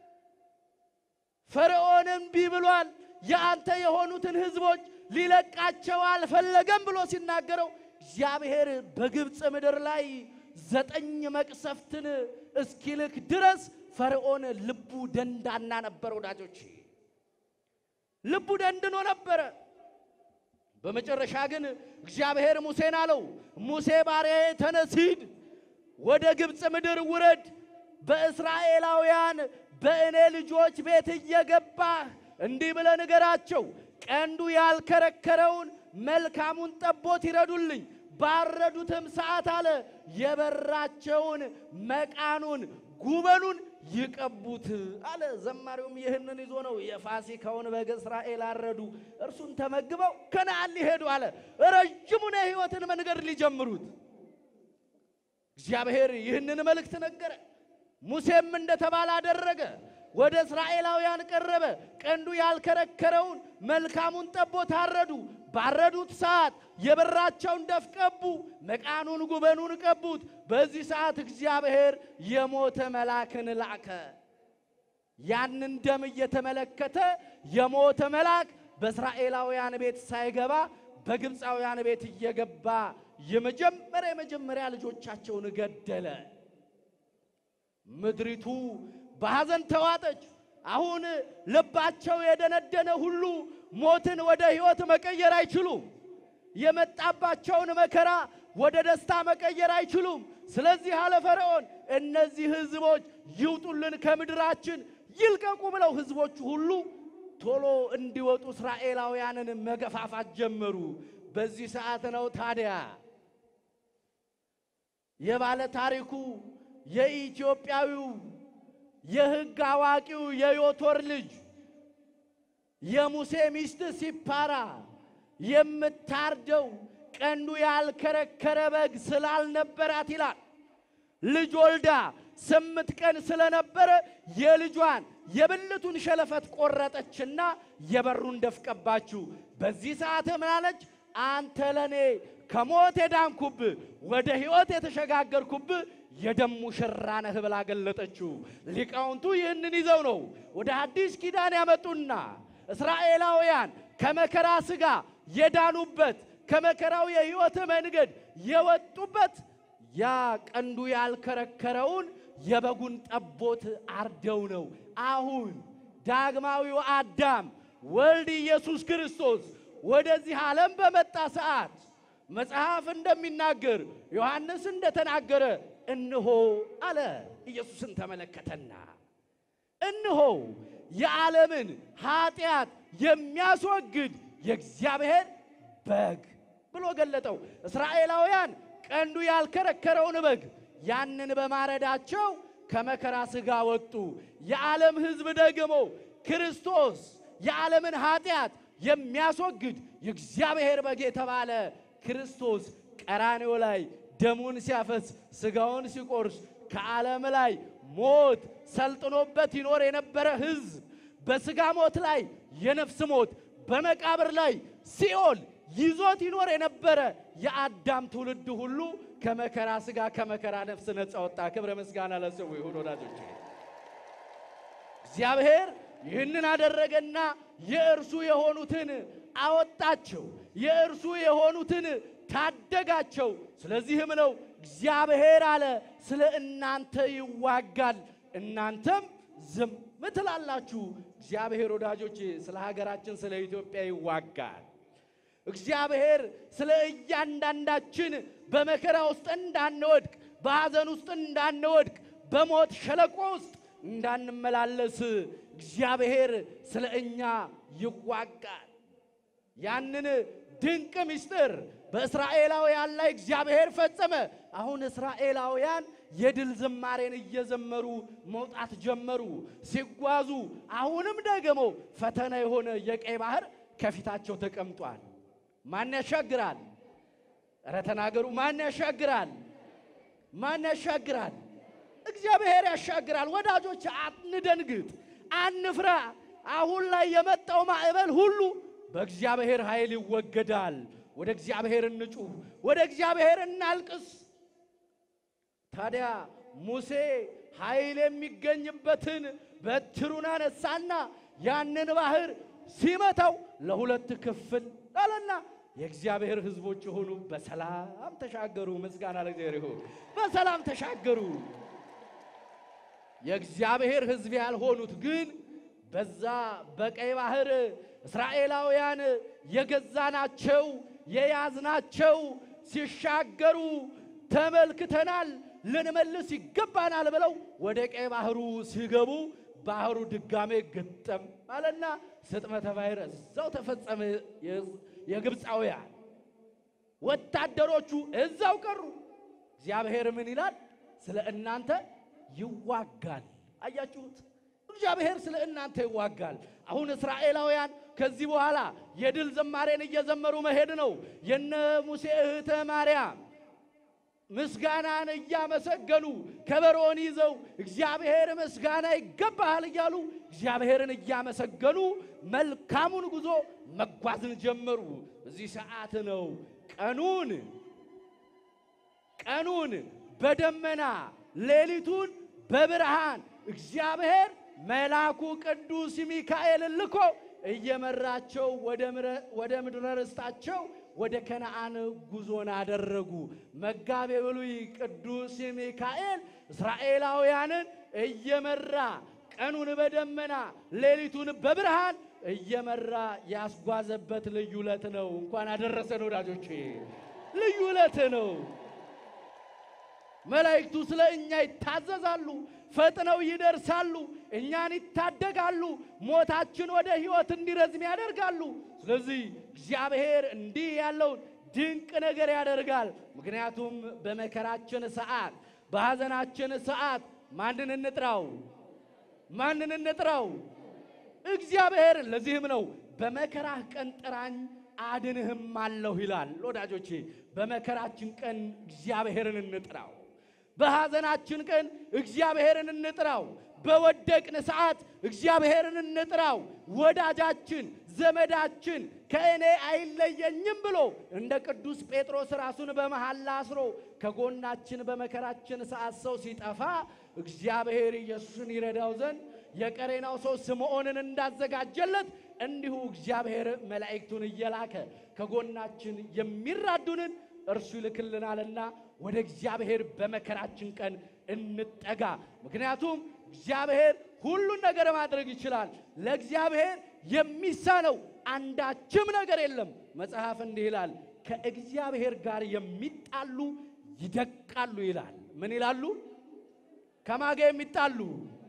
ፈርዖን እምቢ ብሏል፣ የአንተ የሆኑትን ሕዝቦች ሊለቃቸው አልፈለገም ብሎ ሲናገረው እግዚአብሔር በግብፅ ምድር ላይ ዘጠኝ መቅሰፍትን እስኪልክ ድረስ ፈርዖን ልቡ ደንዳና ነበር። ወዳጆች ልቡ ደንድኖ ነበረ። በመጨረሻ ግን እግዚአብሔር ሙሴን አለው፣ ሙሴ ባሪያዬ ተነስ ሂድ፣ ወደ ግብፅ ምድር ውረድ፣ በእስራኤላውያን በእኔ ልጆች ቤት እየገባህ እንዲህ ብለህ ንገራቸው፣ ቀንዱ ያልከረከረውን መልካሙን ጠቦት ይረዱልኝ ባረዱትም ሰዓት አለ የበራቸውን መቃኑን ጉበኑን ይቀቡት አለ። ዘማሪውም ይህንን ይዞ ነው የፋሲካውን በግ እስራኤል አረዱ፣ እርሱን ተመግበው ከነዓን ሊሄዱ አለ። ረጅሙን የሕይወትን መንገድ ሊጀምሩት እግዚአብሔር ይህንን መልእክት ነገረ። ሙሴም እንደተባለ አደረገ። ወደ እስራኤላውያን ቀረበ። ቀንዱ ያልከረከረውን መልካሙን ጠቦት አረዱ። ባረዱት ሰዓት የበራቸውን ደፍ ቀቡ፣ መቃኑን ጉበኑን ቀቡት። በዚህ ሰዓት እግዚአብሔር የሞተ መልአክን ላከ። ያንን ደም እየተመለከተ የሞተ መልአክ በእስራኤላውያን ቤት ሳይገባ በግብፃውያን ቤት እየገባ የመጀመሪያ የመጀመሪያ ልጆቻቸውን ገደለ። ምድሪቱ በሐዘን ተዋጠች። አሁን ልባቸው የደነደነ ሁሉ ሞትን ወደ ሕይወት መቀየር አይችሉም። የመጣባቸውን መከራ ወደ ደስታ መቀየር አይችሉም። ስለዚህ አለ ፈርዖን እነዚህ ሕዝቦች ይውጡልን ከምድራችን ይልቀቁ ብለው ሕዝቦቹ ሁሉ ቶሎ እንዲወጡ እስራኤላውያንን መገፋፋት ጀመሩ። በዚህ ሰዓት ነው ታዲያ የባለ ታሪኩ የኢትዮጵያዊው የሕግ አዋቂው የዮቶር ልጅ የሙሴ ሚስት ሲፓራ የምታርደው ቀንዱ ያልከረከረ በግ ስላልነበራት ይላል። ልጅ ወልዳ ስምንት ቀን ስለነበረ የልጇን የብልቱን ሸለፈት ቆረጠችና የበሩን ደፍቀባችሁ። በዚህ ሰዓት ምን አለች? አንተ ለኔ ከሞት የዳንኩብህ ወደ ሕይወት የተሸጋገርኩብህ የደም ሙሽራ ነህ ብላ ገለጠችው። ሊቃውንቱ ይህንን ይዘው ነው ወደ አዲስ ኪዳን ያመጡና እስራኤላውያን ከመከራ ሥጋ የዳኑበት ከመከራው የሕይወት መንገድ የወጡበት ያ ቀንዱ ያልከረከረውን የበጉን ጠቦት አርደው ነው። አሁን ዳግማዊው አዳም ወልድ ኢየሱስ ክርስቶስ ወደዚህ ዓለም በመጣ ሰዓት መጽሐፍ እንደሚናገር ዮሐንስ እንደተናገረ እንሆ አለ። ኢየሱስን ተመለከተና እንሆ የዓለምን ኃጢአት የሚያስወግድ የእግዚአብሔር በግ ብሎ ገለጠው። እስራኤላውያን ቀንዱ ያልከረከረውን በግ ያንን በማረዳቸው ከመከራ ሥጋ ወጡ። የዓለም ሕዝብ ደግሞ ክርስቶስ የዓለምን ኃጢአት የሚያስወግድ የእግዚአብሔር በግ የተባለ ክርስቶስ ቀራንዮ ላይ ደሙን ሲያፈስ ሥጋውን ሲቆርስ ከዓለም ላይ ሞት ሰልጥኖበት ይኖር የነበረ ሕዝብ በሥጋ ሞት ላይ የነፍስ ሞት በመቃብር ላይ ሲኦል ይዞት ይኖር የነበረ የአዳም ትውልድ ሁሉ ከመከራ ሥጋ ከመከራ ነፍስ ነፃ ወጣ። ክብረ ምስጋና ለስሙ ይሁን። ወዳጆች እግዚአብሔር ይህንን አደረገና የእርሱ የሆኑትን አወጣቸው፣ የእርሱ የሆኑትን ታደጋቸው። ስለዚህም ነው እግዚአብሔር አለ ስለ እናንተ ይዋጋል፣ እናንተም ዝም ትላላችሁ። እግዚአብሔር ወዳጆቼ ስለ ሀገራችን ስለ ኢትዮጵያ ይዋጋል። እግዚአብሔር ስለ እያንዳንዳችን በመከራ ውስጥ እንዳንወድቅ፣ በሐዘን ውስጥ እንዳንወድቅ፣ በሞት ሸለቆ ውስጥ እንዳንመላለስ እግዚአብሔር ስለ እኛ ይዋጋል። ያንን ድንቅ ምስጢር በእስራኤላውያን ላይ እግዚአብሔር ፈጸመ። አሁን እስራኤላውያን የድል ዝማሬን እየዘመሩ መውጣት ጀመሩ። ሲጓዙ አሁንም ደግሞ ፈተና የሆነ የቀይ ባህር ከፊታቸው ተቀምጧል። ማን ያሻግራል? እረ ተናገሩ። ማን ያሻግራል? ማን ያሻግራል? እግዚአብሔር ያሻግራል። ወዳጆች አንደንግጥ፣ አንፍራ። አሁን ላይ የመጣው ማዕበል ሁሉ በእግዚአብሔር ኃይል ይወገዳል። ወደ እግዚአብሔር እንጩህ፣ ወደ እግዚአብሔር እናልቅስ። ታዲያ ሙሴ ኃይል የሚገኝበትን በትሩን አነሳና ያንን ባህር ሲመታው ለሁለት ክፍል አለና የእግዚአብሔር ሕዝቦች የሆኑ በሰላም ተሻገሩ። ምስጋና ለእግዚአብሔር ይሁን። በሰላም ተሻገሩ። የእግዚአብሔር ሕዝብ ያልሆኑት ግን በዛ በቀይ ባህር እስራኤላውያን የገዛናቸው የያዝናቸው ሲሻገሩ ተመልክተናል፣ ልንመልስ ይገባናል ብለው ወደ ቀይ ባህሩ ሲገቡ ባህሩ ድጋሜ ግጠም አለና ስጥመተ ባሕር እዛው ተፈጸመ። የግብፃውያን ወታደሮቹ እዛው ቀሩ። እግዚአብሔር ምን ይላል? ስለ እናንተ ይዋጋል። አያችሁት? እግዚአብሔር ስለ እናንተ ይዋጋል። አሁን እስራኤላውያን ከዚህ በኋላ የድል ዝማሬን እየዘመሩ መሄድ ነው። የነ ሙሴ እህተ ማርያም ምስጋናን እያመሰገኑ ከበሮን ይዘው እግዚአብሔር ምስጋና ይገባሃል እያሉ እግዚአብሔርን እያመሰገኑ መልካሙን ጉዞ መጓዝን ጀመሩ። በዚህ ሰዓት ነው ቀኑን ቀኑን በደመና ሌሊቱን በብርሃን እግዚአብሔር መልአኩ ቅዱስ ሚካኤልን ልኮ እየመራቸው ወደ ምድረ ርስታቸው ወደ ከነአን ጉዞን አደረጉ። መጋቤ ብሉይ ቅዱስ ሚካኤል እስራኤላውያንን እየመራ ቀኑን በደመና ሌሊቱን በብርሃን እየመራ ያስጓዘበት ልዩ ዕለት ነው። እንኳን አደረሰን ወዳጆቼ፣ ልዩ ዕለት ነው። መላእክቱ ስለ እኛ ይታዘዛሉ፣ ፈጥነው ይደርሳሉ፣ እኛን ይታደጋሉ፣ ሞታችን ወደ ሕይወት እንዲረዝም ያደርጋሉ። ስለዚህ እግዚአብሔር እንዲህ ያለውን ድንቅ ነገር ያደርጋል። ምክንያቱም በመከራችን ሰዓት፣ በሐዘናችን ሰዓት ማንን እንጥራው? ማንን እንጥራው? እግዚአብሔርን። ለዚህም ነው በመከራህ ቀን ጥራኝ አድንህም አለሁ ይላል። ወዳጆቼ በመከራችን ቀን እግዚአብሔርን እንጥራው። በሐዘናችን ቀን እግዚአብሔርን እንጥራው። በወደቅን ሰዓት እግዚአብሔርን እንጥራው። ወዳጃችን ዘመዳችን ከእኔ አይለየኝም ብሎ እንደ ቅዱስ ጴጥሮስ ራሱን በመሐላ አስሮ ከጎናችን በመከራችን ሰዓት ሰው ሲጠፋ እግዚአብሔር ኢየሱስን ይረዳው ዘንድ የቀሬናው ሰው ስምዖንን እንዳዘጋጀለት እንዲሁ እግዚአብሔር መላእክቱን እየላከ ከጎናችን የሚራዱንን እርሱ ይልክልናልና ወደ እግዚአብሔር በመከራችን ቀን እንጠጋ። ምክንያቱም እግዚአብሔር ሁሉን ነገር ማድረግ ይችላል። ለእግዚአብሔር የሚሳነው አንዳችም ነገር የለም። መጽሐፍ እንዲህ ይላል፣ ከእግዚአብሔር ጋር የሚጣሉ ይደቃሉ ይላል። ምን ይላሉ? ከማጋ የሚጣሉ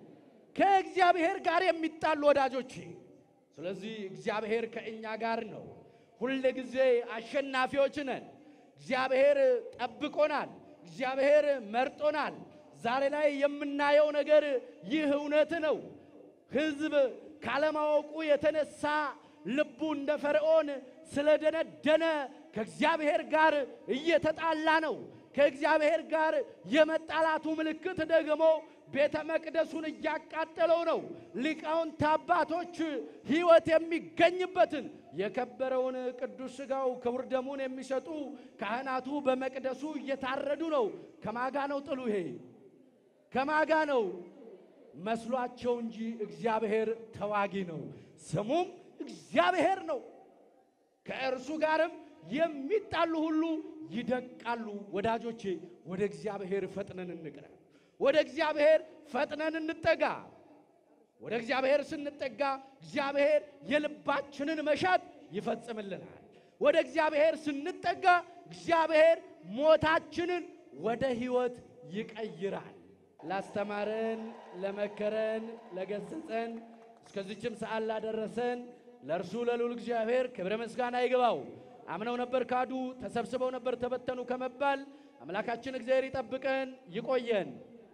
ከእግዚአብሔር ጋር የሚጣሉ ወዳጆቼ። ስለዚህ እግዚአብሔር ከእኛ ጋር ነው። ሁል ጊዜ አሸናፊዎች ነን። እግዚአብሔር ጠብቆናል። እግዚአብሔር መርጦናል። ዛሬ ላይ የምናየው ነገር ይህ እውነት ነው። ሕዝብ ካለማወቁ የተነሳ ልቡ እንደ ፈርዖን ስለደነደነ ከእግዚአብሔር ጋር እየተጣላ ነው። ከእግዚአብሔር ጋር የመጣላቱ ምልክት ደግሞ ቤተ መቅደሱን እያቃጠለው ነው። ሊቃውንት አባቶች ሕይወት የሚገኝበትን የከበረውን ቅዱስ ሥጋው ክቡር ደሙን የሚሰጡ ካህናቱ በመቅደሱ እየታረዱ ነው። ከማጋ ነው ጥሉ? ይሄ ከማጋ ነው? መስሏቸው እንጂ እግዚአብሔር ተዋጊ ነው፣ ስሙም እግዚአብሔር ነው። ከእርሱ ጋርም የሚጣሉ ሁሉ ይደቃሉ። ወዳጆቼ ወደ እግዚአብሔር ፈጥነን እንቅረብ። ወደ እግዚአብሔር ፈጥነን እንጠጋ። ወደ እግዚአብሔር ስንጠጋ እግዚአብሔር የልባችንን መሻት ይፈጽምልናል። ወደ እግዚአብሔር ስንጠጋ እግዚአብሔር ሞታችንን ወደ ሕይወት ይቀይራል። ላስተማረን፣ ለመከረን፣ ለገሰጸን እስከዚችም ሰዓት ላደረሰን ለእርሱ ለልዑል እግዚአብሔር ክብረ ምስጋና ይግባው። አምነው ነበር ካዱ፣ ተሰብስበው ነበር ተበተኑ ከመባል አምላካችን እግዚአብሔር ይጠብቀን፣ ይቆየን።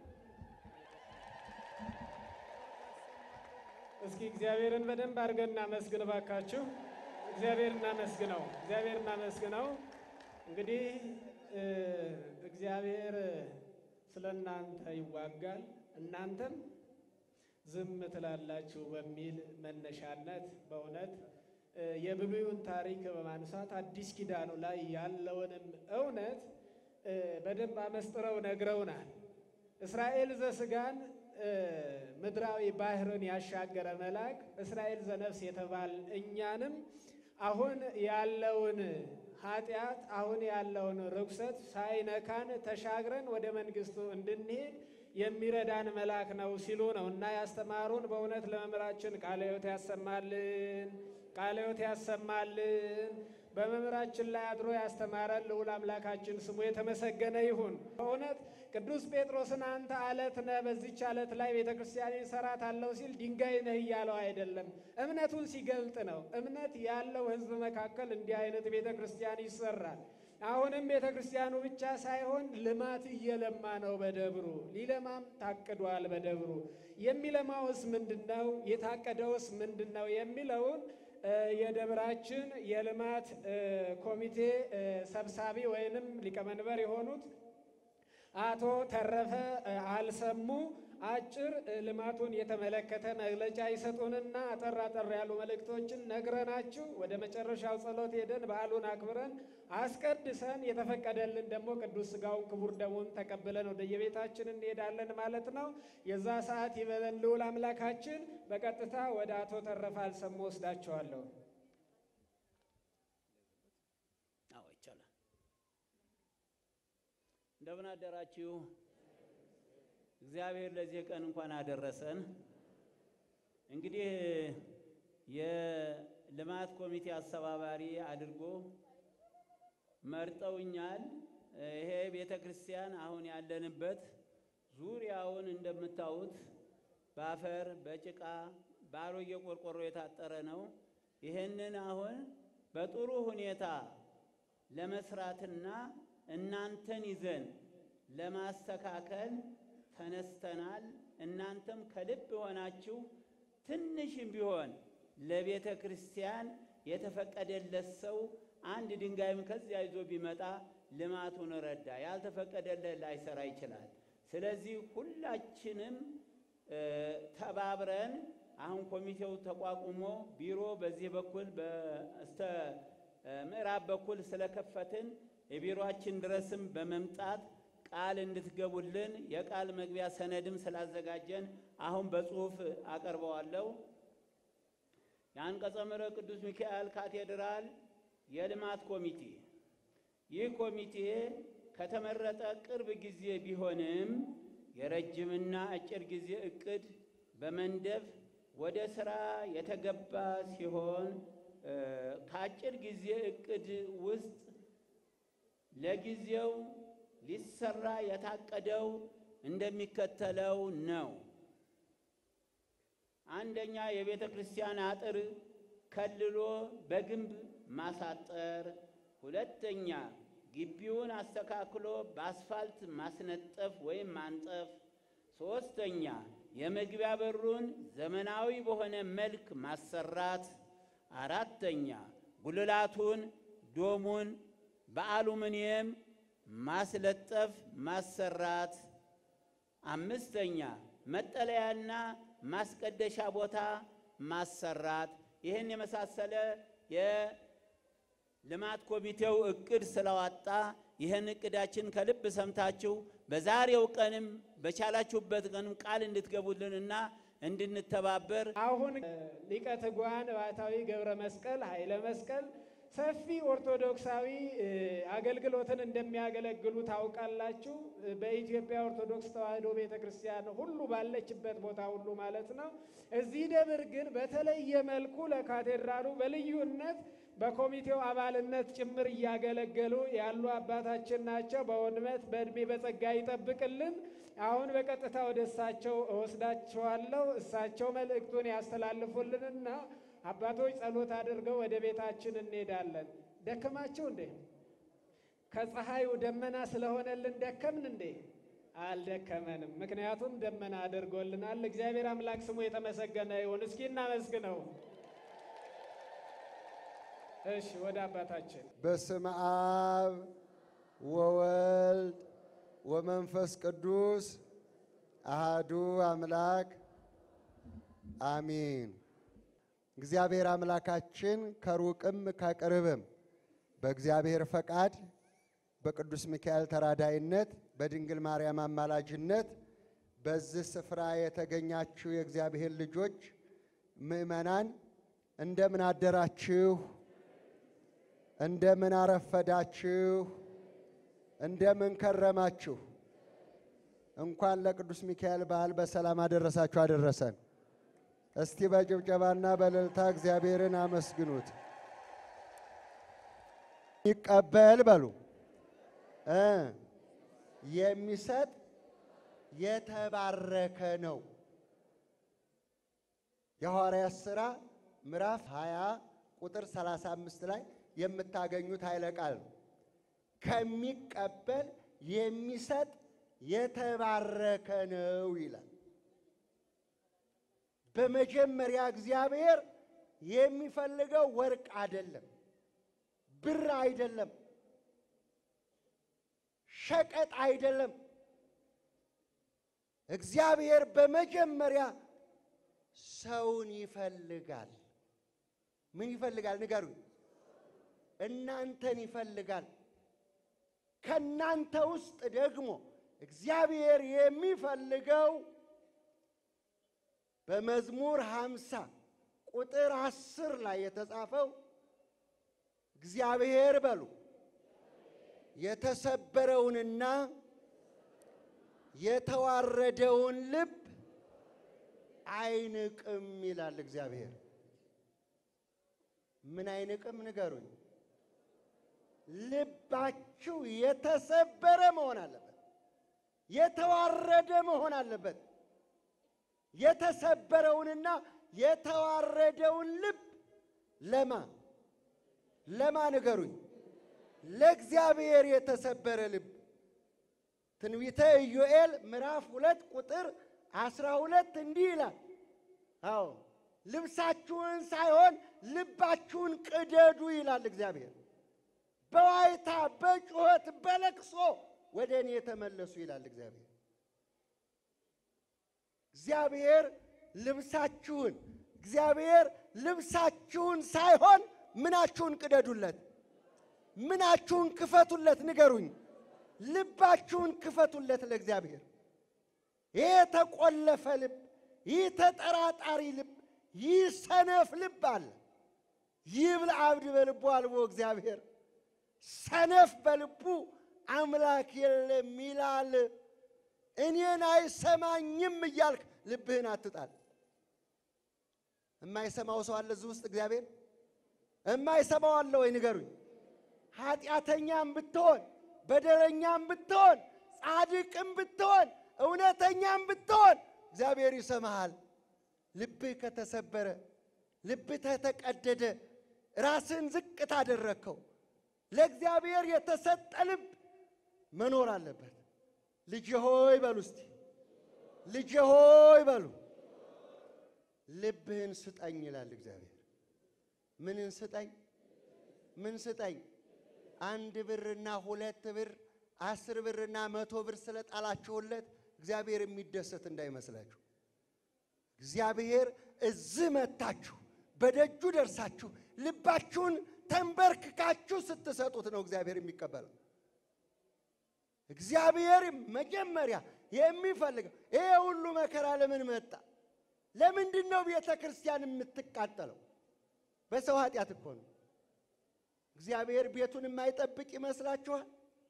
እስኪ እግዚአብሔርን በደንብ አድርገን እናመስግን ባካችሁ። እግዚአብሔር እናመስግነው፣ እግዚአብሔር እናመስግነው። እንግዲህ እ እግዚአብሔር ስለ እናንተ ይዋጋል፣ እናንተም ዝም ትላላችሁ በሚል መነሻነት በእውነት እ የብሉዩን ታሪክ በማንሳት አዲስ ኪዳኑ ላይ ያለውንም እውነት እ በደንብ አመስጥረው ነግረውናል። እስራኤል ዘስጋን እ ምድራዊ ባህርን ያሻገረ መልአክ እስራኤል ዘነፍስ የተባል እኛንም አሁን ያለውን ኃጢአት አሁን ያለውን ርኩሰት ሳይነካን ተሻግረን ወደ መንግስቱ እንድንሄድ የሚረዳን መልአክ ነው ሲሉ ነው እና ያስተማሩን። በእውነት ለመምህራችን ቃለ ሕይወት ያሰማልን፣ ቃለ ሕይወት ያሰማልን። በመምህራችን ላይ አድሮ ያስተማረን ልዑል አምላካችን ስሙ የተመሰገነ ይሁን። በእውነት ቅዱስ ጴጥሮስን አንተ አለት ነህ፣ በዚች አለት ላይ ቤተ ክርስቲያን እሰራታለሁ ሲል ድንጋይ ነህ እያለው አይደለም፣ እምነቱን ሲገልጥ ነው። እምነት ያለው ሕዝብ መካከል እንዲህ አይነት ቤተ ክርስቲያን ይሰራል። አሁንም ቤተ ክርስቲያኑ ብቻ ሳይሆን ልማት እየለማ ነው በደብሩ ሊለማም ታቅዷል። በደብሩ የሚለማውስ ምንድን ነው? የታቀደውስ ምንድን ነው? የሚለውን የደብራችን የልማት ኮሚቴ ሰብሳቢ ወይንም ሊቀመንበር የሆኑት አቶ ተረፈ አልሰሙ አጭር ልማቱን የተመለከተ መግለጫ ይሰጡንና አጠር አጠር ያሉ መልእክቶችን ነግረናችሁ ወደ መጨረሻው ጸሎት ሄደን በዓሉን አክብረን አስቀድሰን የተፈቀደልን ደግሞ ቅዱስ ሥጋውን ክቡር ደሙን ተቀብለን ወደ የቤታችን እንሄዳለን ማለት ነው። የዛ ሰዓት ይበለን ልዑል አምላካችን። በቀጥታ ወደ አቶ ተረፈ አልሰሙ ወስዳቸዋለሁ። አዎ ይቻላል። እንደምን አደራችሁ? እግዚአብሔር ለዚህ ቀን እንኳን አደረሰን። እንግዲህ የልማት ኮሚቴ አስተባባሪ አድርጎ መርጠውኛል። ይሄ ቤተ ክርስቲያን አሁን ያለንበት ዙሪያውን እንደምታዩት በአፈር በጭቃ በአሮጌ ቆርቆሮ የታጠረ ነው። ይህንን አሁን በጥሩ ሁኔታ ለመስራትና እናንተን ይዘን ለማስተካከል ተነስተናል። እናንተም ከልብ ሆናችሁ ትንሽም ቢሆን ለቤተ ክርስቲያን የተፈቀደለት ሰው አንድ ድንጋይም ከዚያ ይዞ ቢመጣ ልማቱን ረዳ። ያልተፈቀደለት ላይሰራ ይችላል። ስለዚህ ሁላችንም ተባብረን አሁን ኮሚቴው ተቋቁሞ ቢሮ በዚህ በኩል በስተ ምዕራብ በኩል ስለከፈትን የቢሮአችን ድረስም በመምጣት ቃል እንድትገቡልን የቃል መግቢያ ሰነድም ስላዘጋጀን አሁን በጽሁፍ አቀርበዋለሁ። የአንቀጸ ምሕረት ቅዱስ ሚካኤል ካቴድራል የልማት ኮሚቴ ይህ ኮሚቴ ከተመረጠ ቅርብ ጊዜ ቢሆንም የረጅምና አጭር ጊዜ እቅድ በመንደፍ ወደ ስራ የተገባ ሲሆን ከአጭር ጊዜ እቅድ ውስጥ ለጊዜው ሊሰራ የታቀደው እንደሚከተለው ነው። አንደኛ የቤተ ክርስቲያን አጥር ከልሎ በግንብ ማሳጠር። ሁለተኛ ግቢውን አስተካክሎ በአስፋልት ማስነጠፍ ወይም ማንጠፍ። ሶስተኛ የመግቢያ በሩን ዘመናዊ በሆነ መልክ ማሰራት። አራተኛ ጉልላቱን፣ ዶሙን በአሉሚኒየም ማስለጠፍ ማሰራት። አምስተኛ መጠለያና ማስቀደሻ ቦታ ማሰራት። ይህን የመሳሰለ የልማት ኮሚቴው እቅድ ስለዋጣ ይህን እቅዳችን ከልብ ሰምታችሁ በዛሬው ቀንም በቻላችሁበት ቀንም ቃል እንድትገቡልንና እንድንተባበር አሁን ሊቀ ትጉሃን ባሕታዊ ገብረ መስቀል ኃይለ መስቀል ሰፊ ኦርቶዶክሳዊ እ፣ አገልግሎትን እንደሚያገለግሉ ታውቃላችሁ። እ፣ በኢትዮጵያ ኦርቶዶክስ ተዋሕዶ ቤተ ክርስቲያን ሁሉ ባለችበት ቦታ ሁሉ ማለት ነው። እዚህ ደብር ግን በተለየ መልኩ ለካቴድራሉ በልዩነት በኮሚቴው አባልነት ጭምር እያገለገሉ ያሉ አባታችን ናቸው። በእውነት በእድሜ በጸጋ ይጠብቅልን። አሁን በቀጥታ ወደ እሳቸው እወስዳችኋለሁ። እሳቸው መልእክቱን ያስተላልፉልንና አባቶች ጸሎት አድርገው ወደ ቤታችን እንሄዳለን። ደከማችሁ እንዴ? ከፀሐዩ ደመና ስለሆነልን ደከምን እንዴ? አልደከመንም። ምክንያቱም ደመና አድርጎልናል። እግዚአብሔር አምላክ ስሙ የተመሰገነ ይሁን። እስኪ እናመስግነው። እሺ፣ ወደ አባታችን በስመ አብ ወወልድ ወመንፈስ ቅዱስ አሃዱ አምላክ አሚን። እግዚአብሔር አምላካችን ከሩቅም ከቅርብም በእግዚአብሔር ፈቃድ በቅዱስ ሚካኤል ተራዳይነት በድንግል ማርያም አማላጅነት በዚህ ስፍራ የተገኛችሁ የእግዚአብሔር ልጆች ምእመናን እንደምን አደራችሁ? እንደምን አረፈዳችሁ? እንደምን ከረማችሁ? እንኳን ለቅዱስ ሚካኤል በዓል በሰላም አደረሳችሁ አደረሰን። እስቲ በጭብጨባና በእልልታ እግዚአብሔርን አመስግኑት። ይቀበል በሉ እ የሚሰጥ የተባረከ ነው። የሐዋርያት ሥራ ምዕራፍ 20 ቁጥር 35 ላይ የምታገኙት ኃይለ ቃል ነው። ከሚቀበል የሚሰጥ የተባረከ ነው ይላል። በመጀመሪያ እግዚአብሔር የሚፈልገው ወርቅ አይደለም፣ ብር አይደለም፣ ሸቀጥ አይደለም። እግዚአብሔር በመጀመሪያ ሰውን ይፈልጋል። ምን ይፈልጋል? ንገሩኝ። እናንተን ይፈልጋል። ከእናንተ ውስጥ ደግሞ እግዚአብሔር የሚፈልገው በመዝሙር ሃምሳ ቁጥር አስር ላይ የተጻፈው እግዚአብሔር በሉ የተሰበረውንና የተዋረደውን ልብ አይንቅም ይላል እግዚአብሔር። ምን አይንቅም? ንገሩኝ። ልባችሁ የተሰበረ መሆን አለበት። የተዋረደ መሆን አለበት። የተሰበረውንና የተዋረደውን ልብ ለማ ለማ ንገሩኝ። ለእግዚአብሔር የተሰበረ ልብ ትንቢተ ኢዮኤል ምዕራፍ ሁለት ቁጥር አስራ ሁለት እንዲህ ይላል። አዎ ልብሳችሁን ሳይሆን ልባችሁን ቅደዱ ይላል እግዚአብሔር። በዋይታ በጩኸት በለቅሶ ወደ እኔ የተመለሱ ይላል እግዚአብሔር። እግዚአብሔር ልብሳችሁን እግዚአብሔር ልብሳችሁን ሳይሆን ምናችሁን ቅደዱለት፣ ምናችሁን ክፈቱለት። ንገሩኝ። ልባችሁን ክፈቱለት ለእግዚአብሔር። ይህ የተቆለፈ ልብ፣ ይህ ተጠራጣሪ ልብ፣ ይህ ሰነፍ ልብ አለ። ይብል አብድ በልቡ አልቦ እግዚአብሔር ሰነፍ በልቡ አምላክ የለም ይላል። እኔን አይሰማኝም እያልክ ልብህን አትጣል። የማይሰማው ሰው አለ እዚህ ውስጥ እግዚአብሔር የማይሰማው አለ ወይ? ንገሩኝ። ኃጢአተኛም ብትሆን በደለኛም ብትሆን ጻድቅም ብትሆን እውነተኛም ብትሆን እግዚአብሔር ይሰማሃል። ልብህ ከተሰበረ ልብህ ተተቀደደ ራስን ዝቅ ታደረግከው ለእግዚአብሔር የተሰጠ ልብ መኖር አለበት። ልጄ ሆይ በሉ እስቲ ልጄ ሆይ በሉ ልብህን ስጠኝ ይላል እግዚአብሔር። ምንን ስጠኝ? ምን ስጠኝ? አንድ ብርና ሁለት ብር አስር ብርና መቶ ብር ስለጣላችሁለት እግዚአብሔር የሚደሰት እንዳይመስላችሁ። እግዚአብሔር እዚህ መታችሁ በደጁ ደርሳችሁ ልባችሁን ተንበርክካችሁ ስትሰጡት ነው እግዚአብሔር የሚቀበለው። እግዚአብሔር መጀመሪያ የሚፈልገው ይሄ ሁሉ መከራ ለምን መጣ? ለምንድን ነው ቤተ ክርስቲያን የምትቃጠለው? በሰው ኃጢአት እኮ ነው። እግዚአብሔር ቤቱን የማይጠብቅ ይመስላችኋል?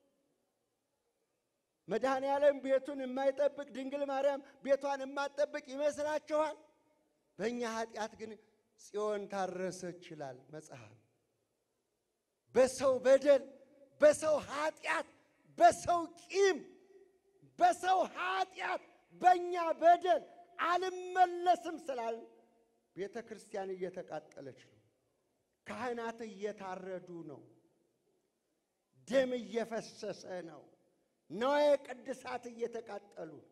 መድኃኔ ዓለም ቤቱን የማይጠብቅ ድንግል ማርያም ቤቷን የማትጠብቅ ይመስላችኋል? በእኛ ኃጢአት ግን ጽዮን ታረሰች ይላል መጽሐፍ። በሰው በደል፣ በሰው ኃጢአት፣ በሰው ቂም፣ በሰው ኃጢአት፣ በእኛ በደል አልመለስም ስላል ቤተ ክርስቲያን እየተቃጠለች ነው። ካህናት እየታረዱ ነው። ደም እየፈሰሰ ነው። ነዋየ ቅድሳት እየተቃጠሉ ነው።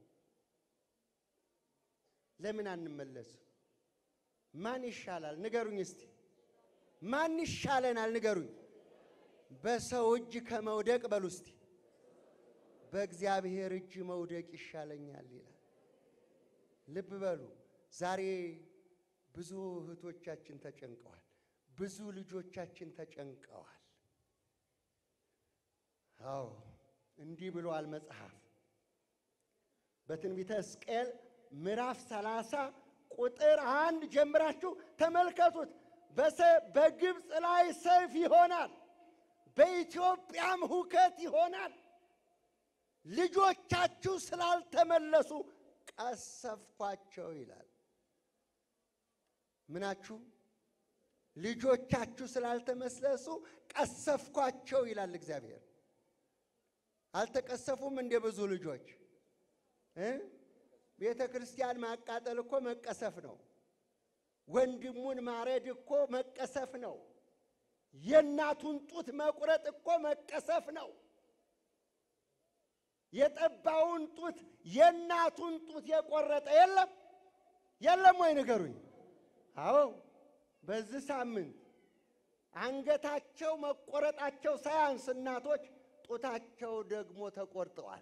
ለምን አንመለስም? ማን ይሻላል? ንገሩኝ እስቲ። ማን ይሻለናል? ንገሩኝ። በሰው እጅ ከመውደቅ በሉ እስቲ በእግዚአብሔር እጅ መውደቅ ይሻለኛል ይላል። ልብ በሉ። ዛሬ ብዙ እህቶቻችን ተጨንቀዋል። ብዙ ልጆቻችን ተጨንቀዋል። አዎ እንዲህ ብሏል መጽሐፍ በትንቢተ ሕዝቅኤል ምዕራፍ ሰላሳ ቁጥር አንድ ጀምራችሁ ተመልከቱት። በሰ- በግብፅ ላይ ሰይፍ ይሆናል፣ በኢትዮጵያም ሁከት ይሆናል። ልጆቻችሁ ስላልተመለሱ ቀሰፍኳቸው ይላል። ምናችሁ ልጆቻችሁ ስላልተመለሱ ቀሰፍኳቸው ይላል እግዚአብሔር። አልተቀሰፉም እንደ ብዙ ልጆች እ ቤተ ክርስቲያን ማቃጠል እኮ መቀሰፍ ነው። ወንድሙን ማረድ እኮ መቀሰፍ ነው። የእናቱን ጡት መቁረጥ እኮ መቀሰፍ ነው። የጠባውን ጡት የእናቱን ጡት የቆረጠ የለም የለም ወይ ንገሩኝ። አዎ በዚህ ሳምንት አንገታቸው መቆረጣቸው ሳያንስ እናቶች ጡታቸው ደግሞ ተቆርጠዋል።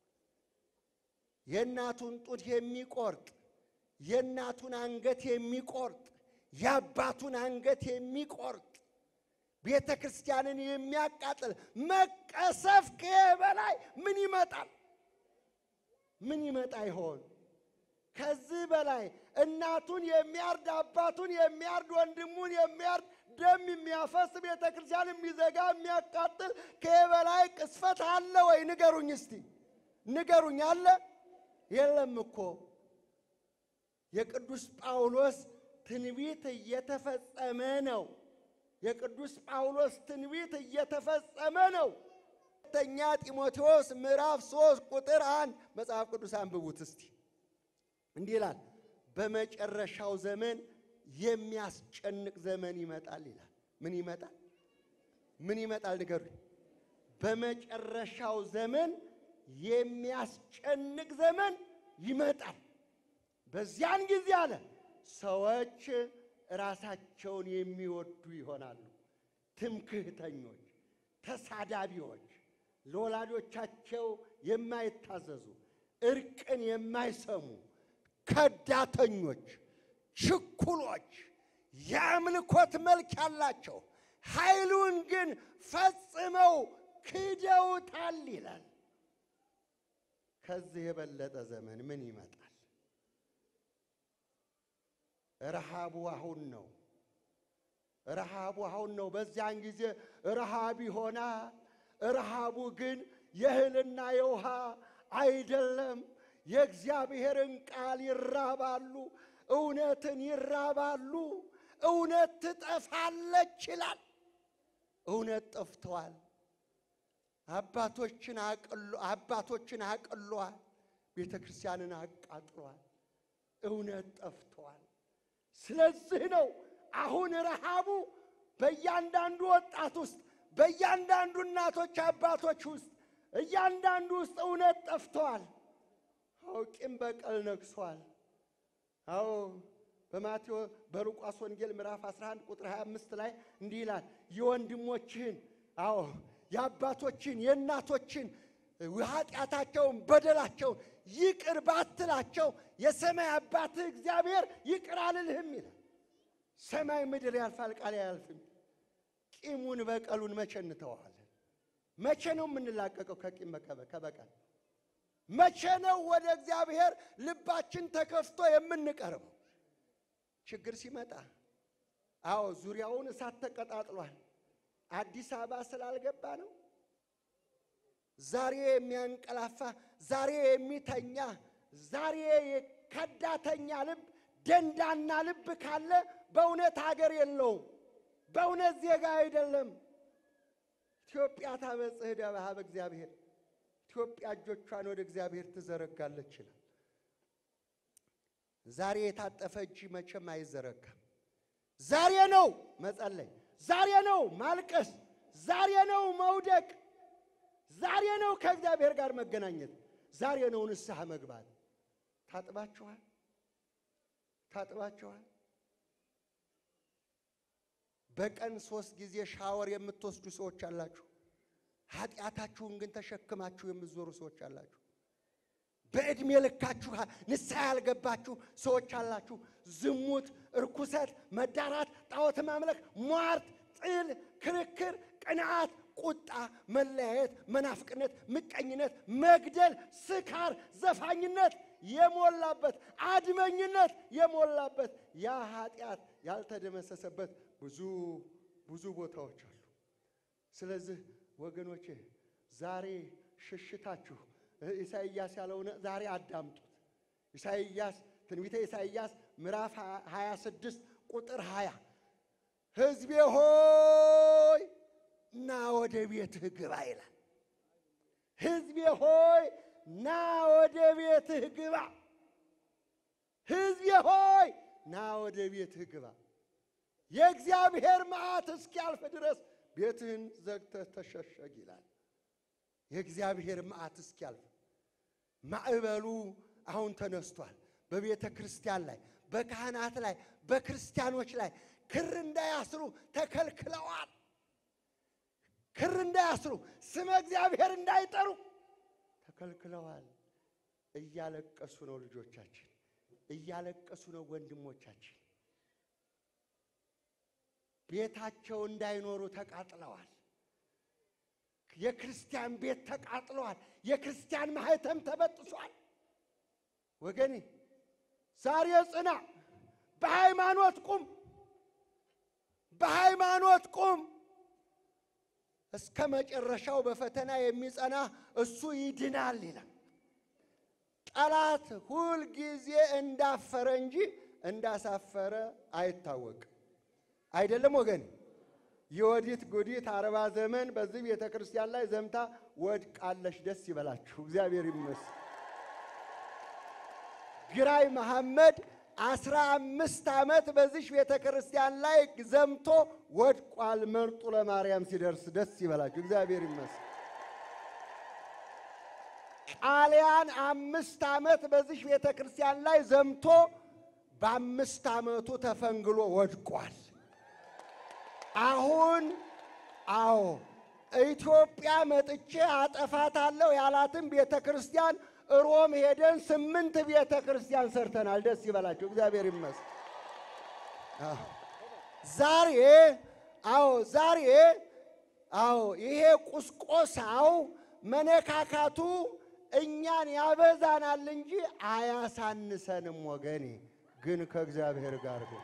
የእናቱን ጡት የሚቆርጥ የእናቱን አንገት የሚቆርጥ የአባቱን አንገት የሚቆርጥ ቤተ ክርስቲያንን የሚያቃጥል መቀሰፍ ከይህ በላይ ምን ይመጣል? ምን ይመጣ ይሆን? ከዚህ በላይ እናቱን የሚያርድ አባቱን የሚያርድ ወንድሙን የሚያርድ ደም የሚያፈስ ቤተ ክርስቲያን የሚዘጋ የሚያቃጥል ከይህ በላይ ቅስፈት አለ ወይ? ንገሩኝ እስቲ ንገሩኝ። አለ የለም እኮ የቅዱስ ጳውሎስ ትንቢት እየተፈጸመ ነው። የቅዱስ ጳውሎስ ትንቢት እየተፈጸመ ነው። ሁለተኛ ጢሞቴዎስ ምዕራፍ ሶስት ቁጥር አንድ መጽሐፍ ቅዱስ አንብቡት እስቲ። እንዲህ ይላል፣ በመጨረሻው ዘመን የሚያስጨንቅ ዘመን ይመጣል ይላል። ምን ይመጣል? ምን ይመጣል? ንገሩኝ። በመጨረሻው ዘመን የሚያስጨንቅ ዘመን ይመጣል። በዚያን ጊዜ አለ ሰዎች ራሳቸውን የሚወዱ ይሆናሉ፣ ትምክህተኞች፣ ተሳዳቢዎች፣ ለወላጆቻቸው የማይታዘዙ፣ እርቅን የማይሰሙ፣ ከዳተኞች፣ ችኩሎች፣ የአምልኮት መልክ ያላቸው ኃይሉን ግን ፈጽመው ክደውታል ይላል። ከዚህ የበለጠ ዘመን ምን ይመጣል? ረሃቡ አሁን ነው። ረሃቡ አሁን ነው። በዚያን ጊዜ ረሃብ ይሆናል። ረሃቡ ግን የእህልና የውሃ አይደለም። የእግዚአብሔርን ቃል ይራባሉ፣ እውነትን ይራባሉ። እውነት ትጠፋለች ይላል። እውነት ጠፍተዋል። አባቶችን አቅሎ አባቶችን አቅሏል። ቤተ ክርስቲያንን አቃጥሏል። እውነት ጠፍተዋል። ስለዚህ ነው አሁን ረሃቡ በእያንዳንዱ ወጣት ውስጥ በእያንዳንዱ እናቶች አባቶች ውስጥ እያንዳንዱ ውስጥ እውነት ጠፍተዋል። አዎ ቂም በቀል ነግሷል። አዎ በማቴዎስ በሉቃስ ወንጌል ምዕራፍ 11 ቁጥር 25 ላይ እንዲህ ይላል የወንድሞችህን አዎ የአባቶችን የእናቶችን ኃጢአታቸውን በደላቸውን ይቅር ባትላቸው የሰማይ አባትህ እግዚአብሔር ይቅር አልልህም ይላል። ሰማይ ምድር ያልፋል፣ ቃል አያልፍም። ቂሙን በቀሉን መቼ እንተዋለን? መቼ ነው የምንላቀቀው ከቂም በቀ- ከበቀል? መቼ ነው ወደ እግዚአብሔር ልባችን ተከፍቶ የምንቀርበው? ችግር ሲመጣ አዎ ዙሪያውን እሳት ተቀጣጥሏል። አዲስ አበባ ስላልገባ ነው። ዛሬ የሚያንቀላፋ ዛሬ የሚተኛ ዛሬ ከዳተኛ ልብ ደንዳና ልብ ካለ በእውነት ሀገር የለውም። በእውነት ዜጋ አይደለም። ኢትዮጵያ ታበጽሕ እደዊሃ በእግዚአብሔር ኢትዮጵያ እጆቿን ወደ እግዚአብሔር ትዘረጋለች ይላል። ዛሬ የታጠፈ እጅ መቼም አይዘረጋም። ዛሬ ነው መጸለይ፣ ዛሬ ነው ማልቀስ፣ ዛሬ ነው መውደቅ፣ ዛሬ ነው ከእግዚአብሔር ጋር መገናኘት፣ ዛሬ ነው ንስሐ መግባት። ታጥባችኋል? ታጥባችኋል? በቀን ሶስት ጊዜ ሻወር የምትወስዱ ሰዎች አላችሁ። ኃጢአታችሁን ግን ተሸክማችሁ የምትዞሩ ሰዎች አላችሁ። በዕድሜ ልካችሁ ንስሐ ያልገባችሁ ሰዎች አላችሁ። ዝሙት፣ እርኩሰት፣ መዳራት፣ ጣዖት ማምለክ፣ ሟርት፣ ጥል፣ ክርክር፣ ቅንዓት፣ ቁጣ፣ መለያየት፣ መናፍቅነት፣ ምቀኝነት፣ መግደል፣ ስካር፣ ዘፋኝነት የሞላበት አድመኝነት የሞላበት ያ ኃጢአት ያልተደመሰሰበት ብዙ ብዙ ቦታዎች አሉ። ስለዚህ ወገኖቼ ዛሬ ሽሽታችሁ ኢሳይያስ ያለውን ዛሬ አዳምጡት። ኢሳይያስ ትንቢተ ኢሳይያስ ምዕራፍ 26 ቁጥር 20 ሕዝቤ ሆይ ና ወደ ቤትህ ግባ ይላል። ሕዝቤ ሆይ ና ወደ ቤትህ ግባ። ሕዝቤ ሆይ ና ወደ ቤትህ ግባ። የእግዚአብሔር መዓት እስኪያልፍ ድረስ ቤትህን ዘግተህ ተሸሸግ ይላል። የእግዚአብሔር መዓት እስኪያልፍ ማዕበሉ አሁን ተነስቷል። በቤተ ክርስቲያን ላይ፣ በካህናት ላይ፣ በክርስቲያኖች ላይ ክር እንዳያስሩ ተከልክለዋል። ክር እንዳያስሩ ስመ እግዚአብሔር እንዳይጠሩ ተከልክለዋል። እያለቀሱ ነው ልጆቻችን፣ እያለቀሱ ነው ወንድሞቻችን። ቤታቸው እንዳይኖሩ ተቃጥለዋል። የክርስቲያን ቤት ተቃጥለዋል። የክርስቲያን ማህተም ተበጥሷል። ወገኔ ዛሬ ጽና፣ በሃይማኖት ቁም፣ በሃይማኖት ቁም። እስከ መጨረሻው በፈተና የሚጸና እሱ ይድናል ይላል። ጠላት ሁል ጊዜ እንዳፈረ እንጂ እንዳሳፈረ አይታወቅም። አይደለም ወገን የወዲት ጉዲት አርባ ዘመን በዚህ ቤተ ክርስቲያን ላይ ዘምታ ወድቃለሽ። ደስ ይበላችሁ፣ እግዚአብሔር ይመስገን። ግራኝ መሐመድ አስራ አምስት ዓመት በዚህ ቤተ ክርስቲያን ላይ ዘምቶ ወድቋል። መርጡ ለማርያም ሲደርስ ደስ ይበላችሁ፣ እግዚአብሔር ይመስገን። ጣሊያን አምስት ዓመት በዚህ ቤተ ክርስቲያን ላይ ዘምቶ በአምስት ዓመቱ ተፈንግሎ ወድቋል። አሁን አዎ ኢትዮጵያ መጥቼ አጠፋታለሁ ያላትን ቤተ ክርስቲያን ሮም ሄደን ስምንት ቤተ ክርስቲያን ሰርተናል። ደስ ይበላቸው፣ እግዚአብሔር ይመስገን። አዎ ዛሬ አዎ ዛሬ አዎ ይሄ ቁስቆሳው መነካካቱ እኛን ያበዛናል እንጂ አያሳንሰንም። ወገኔ ግን ከእግዚአብሔር ጋር ግን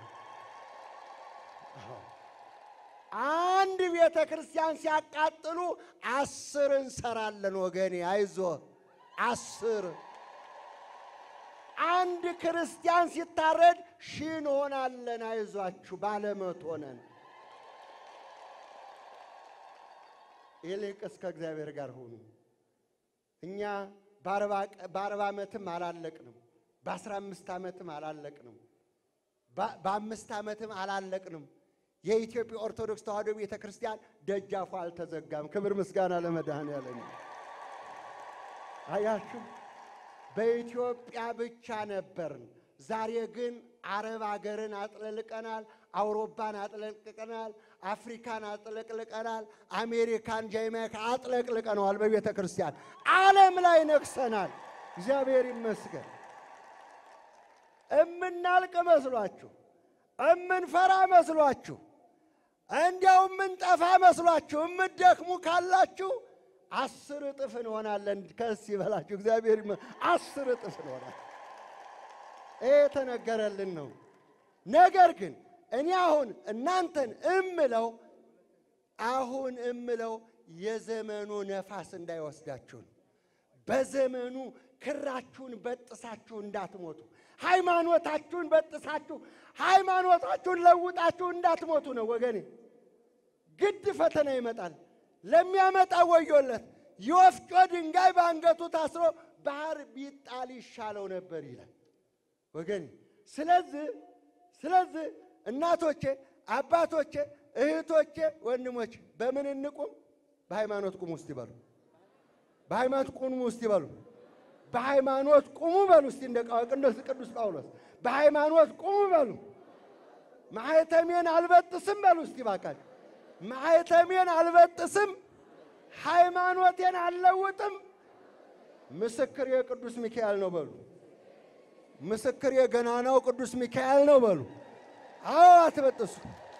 አንድ ቤተ ክርስቲያን ሲያቃጥሉ አስር እንሰራለን። ወገኔ አይዞ አስር አንድ ክርስቲያን ሲታረድ ሺህ እንሆናለን። አይዟችሁ ባለመቶ ነን። ይልቅስ ከእግዚአብሔር ጋር ሁኑ። እኛ በአርባ ዓመትም አላለቅንም፣ በአስራ አምስት ዓመትም አላለቅንም፣ በአምስት ዓመትም አላለቅንም። የኢትዮጵያ ኦርቶዶክስ ተዋሕዶ ቤተ ክርስቲያን ደጃፉ አልተዘጋም። ክብር ምስጋና ለመድኃኔዓለም። አያችሁ፣ በኢትዮጵያ ብቻ ነበርን። ዛሬ ግን አረብ አገርን አጥለቅልቀናል፣ አውሮፓን አጥለቅልቀናል፣ አፍሪካን አጥለቅልቀናል፣ አሜሪካን፣ ጃማይካ አጥለቅልቀነዋል። በቤተ ክርስቲያን ዓለም ላይ ነግሰናል። እግዚአብሔር ይመስገን። እምናልቅ መስሏችሁ እምንፈራ መስሏችሁ እንዲያው እምንጠፋ መስሏችሁ እምትደክሙ ካላችሁ አስር እጥፍ እንሆናለን። ከስ ይበላችሁ እግዚአብሔር ይመ አስር እጥፍ እንሆናለን። ይሄ የተነገረልን ነው። ነገር ግን እኔ አሁን እናንተን እምለው አሁን እምለው የዘመኑ ነፋስ እንዳይወስዳችሁ ነው። በዘመኑ ክራችሁን በጥሳችሁ እንዳትሞቱ፣ ሃይማኖታችሁን በጥሳችሁ ሃይማኖታችሁን ለውጣችሁ እንዳትሞቱ ነው ወገኔ። ግድ ፈተና ይመጣል። ለሚያመጣ ወዮለት። የወፍጮ ድንጋይ በአንገቱ ታስሮ ባህር ቢጣል ይሻለው ነበር ይላል ወገኔ። ስለዚህ ስለዚህ እናቶቼ፣ አባቶቼ፣ እህቶቼ፣ ወንድሞቼ በምን እንቁም? በሃይማኖት ቁሙ ውስጥ ይበሉ። በሃይማኖት ቁሙ ውስጥ ይበሉ። በሃይማኖት ቁሙ በሉ እስቲ እንደ ቅዱስ ቅዱስ ጳውሎስ በሃይማኖት ቁሙ በሉ። ማኅተሜን አልበጥስም በሉ እስቲ ባካችሁ። ማኅተሜን አልበጥስም፣ ሃይማኖቴን አልለውጥም። ምስክር የቅዱስ ሚካኤል ነው በሉ። ምስክር የገናናው ቅዱስ ሚካኤል ነው በሉ። አዎ አትበጥሱ።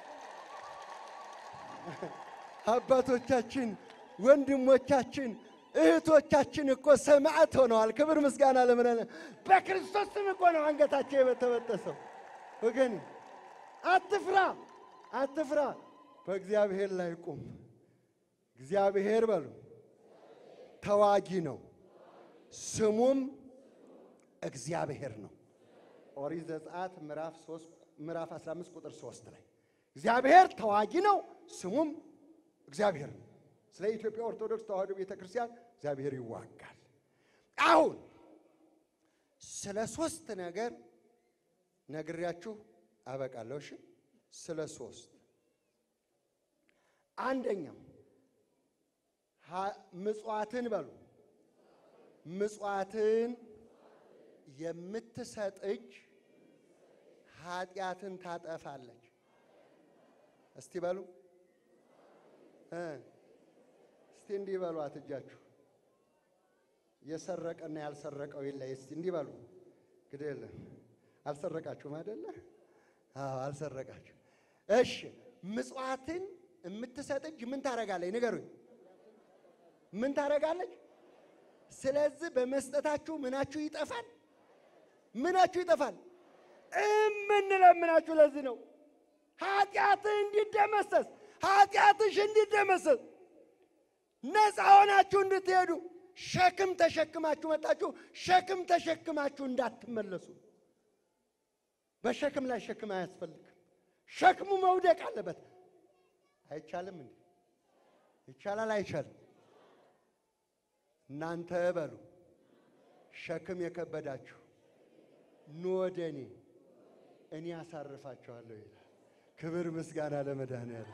አባቶቻችን፣ ወንድሞቻችን፣ እህቶቻችን እኮ ሰማዕት ሆነዋል። ክብር ምስጋና ለምን በክርስቶስ ስም እኮ ነው አንገታቸው የተበጠሰው። ወገን አትፍራ፣ አትፍራ። በእግዚአብሔር ላይ ቁም። እግዚአብሔር በሉ ተዋጊ ነው፣ ስሙም እግዚአብሔር ነው። ኦሪት ዘጸአት ምዕራፍ 3 ምዕራፍ 15 ቁጥር 3 ላይ እግዚአብሔር ተዋጊ ነው፣ ስሙም እግዚአብሔር ነው። ስለ ኢትዮጵያ ኦርቶዶክስ ተዋሕዶ ቤተ ክርስቲያን እግዚአብሔር ይዋጋል። አሁን ስለ ሶስት ነገር ነግሬያችሁ አበቃለሁ። እሺ፣ ስለ ሶስት አንደኛው ምጽዋትን በሉ ምጽዋትን የምትሰጥ እጅ ኃጢአትን ታጠፋለች። እስቲ በሉ እ እስቲ እንዲህ በሏት እጃችሁ የሰረቀና ያልሰረቀው ይለይ። እስቲ እንዲህ በሉ። ግድ የለም አልሰረቃችሁም አይደለ? አዎ አልሰረቃችሁ። እሺ ምጽዋትን የምትሰጥ እጅ ምን ታደርጋለች? ንገሩኝ። ምን ታደርጋለች? ስለዚህ በመስጠታችሁ ምናችሁ ይጠፋል። ምናችሁ ይጠፋል። እምንለምናችሁ ለዚህ ነው ኃጢአትህ እንዲደመሰስ ኃጢአትሽ እንዲደመሰስ ነፃ ሆናችሁ እንድትሄዱ ሸክም ተሸክማችሁ መጣችሁ። ሸክም ተሸክማችሁ እንዳትመለሱ። በሸክም ላይ ሸክም አያስፈልግም። ሸክሙ መውደቅ አለበት። አይቻልም እንዴ? ይቻላል? አይቻልም? እናንተ በሉ ሸክም የከበዳችሁ ኑ ወደ እኔ እኔ አሳርፋችኋለሁ ይላል። ክብር ምስጋና ለመድኃኔዓለም።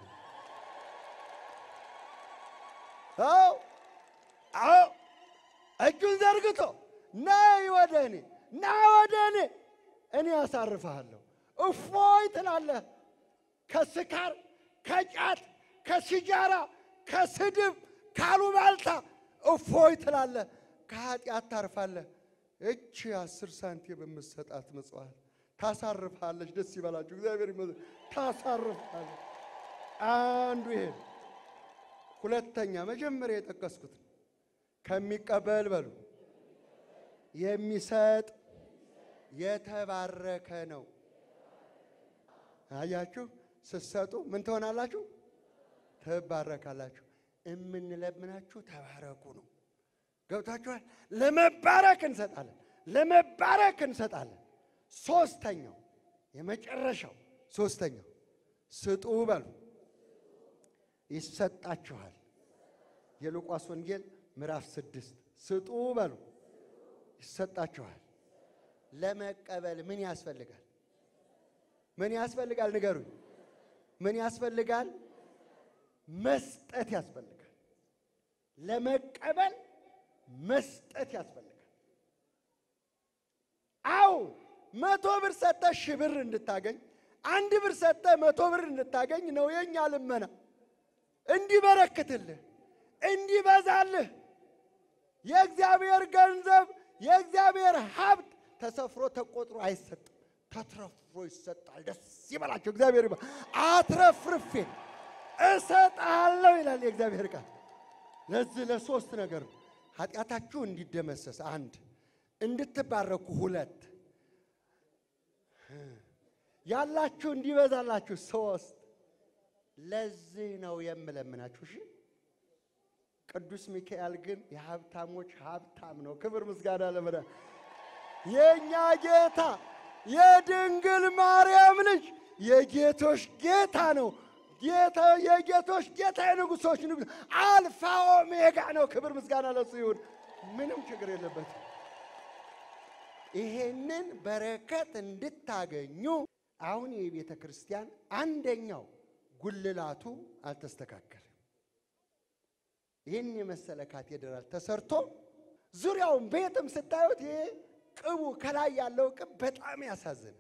አዎ አዎ፣ እጁን ዘርግቶ ነይ ወደ እኔ ና ወደ እኔ እኔ አሳርፍሃለሁ። እፎይ ትላለህ። ከስካር፣ ከጫት፣ ከሲጃራ፣ ከስድብ፣ ካሉባልታ እፎይ ትላለህ። ከኃጢአት ታርፋለህ። እቺ አስር ሳንቲም የምትሰጣት ምጽዋት ታሳርፍሃለች። ደስ ይበላችሁ። እግዚአብሔር ይመስገን። ታሳርፍሃለች። አንዱ ይሄ ነው። ሁለተኛ መጀመሪያ የጠቀስኩት ነው። ከሚቀበል በሉ የሚሰጥ የተባረከ ነው። አያችሁ፣ ስትሰጡ ምን ትሆናላችሁ? ትባረካላችሁ። እምንለምናችሁ ተባረኩ ነው። ገብታችኋል? ለመባረክ እንሰጣለን፣ ለመባረክ እንሰጣለን። ሶስተኛው የመጨረሻው ሶስተኛው ስጡ በሉ ይሰጣችኋል። የሉቃስ ወንጌል ምዕራፍ ስድስት ስጡ በሉ ይሰጣችኋል። ለመቀበል ምን ያስፈልጋል? ምን ያስፈልጋል? ንገሩኝ። ምን ያስፈልጋል? መስጠት ያስፈልጋል። ለመቀበል መስጠት ያስፈልጋል። አው መቶ ብር ሰጠህ ሺህ ብር እንድታገኝ፣ አንድ ብር ሰጠህ መቶ ብር እንድታገኝ ነው የኛ ልመና። እንዲበረክትልህ እንዲበዛልህ የእግዚአብሔር ገንዘብ የእግዚአብሔር ሀብት ተሰፍሮ ተቆጥሮ አይሰጥም፣ ተትረፍሮ ይሰጣል። ደስ ይበላቸው። እግዚአብሔር ይባ አትረፍርፌ እሰጥሃለሁ ይላል የእግዚአብሔር ቃል። ለዚህ ለሶስት ነገር ነው። ኃጢአታችሁ እንዲደመሰስ አንድ፣ እንድትባረኩ ሁለት፣ ያላችሁ እንዲበዛላችሁ ሶስት። ለዚህ ነው የምለምናችሁ። እሺ ቅዱስ ሚካኤል ግን የሀብታሞች ሀብታም ነው። ክብር ምስጋና ለመዳ የእኛ ጌታ የድንግል ማርያም ልጅ የጌቶች ጌታ ነው። ጌታ የጌቶች ጌታ የንጉሶች ንጉሥ አልፋ ኦሜጋ ነው። ክብር ምስጋና ለሱ ይሁን። ምንም ችግር የለበትም። ይሄንን በረከት እንድታገኙ አሁን የቤተ ክርስቲያን አንደኛው ጉልላቱ አልተስተካከለም። ይህን የመሰለ ካቴድራል ተሰርቶ ዙሪያውን ቤትም ስታዩት ይሄ ቅቡ ከላይ ያለው ቅብ በጣም ያሳዝናል።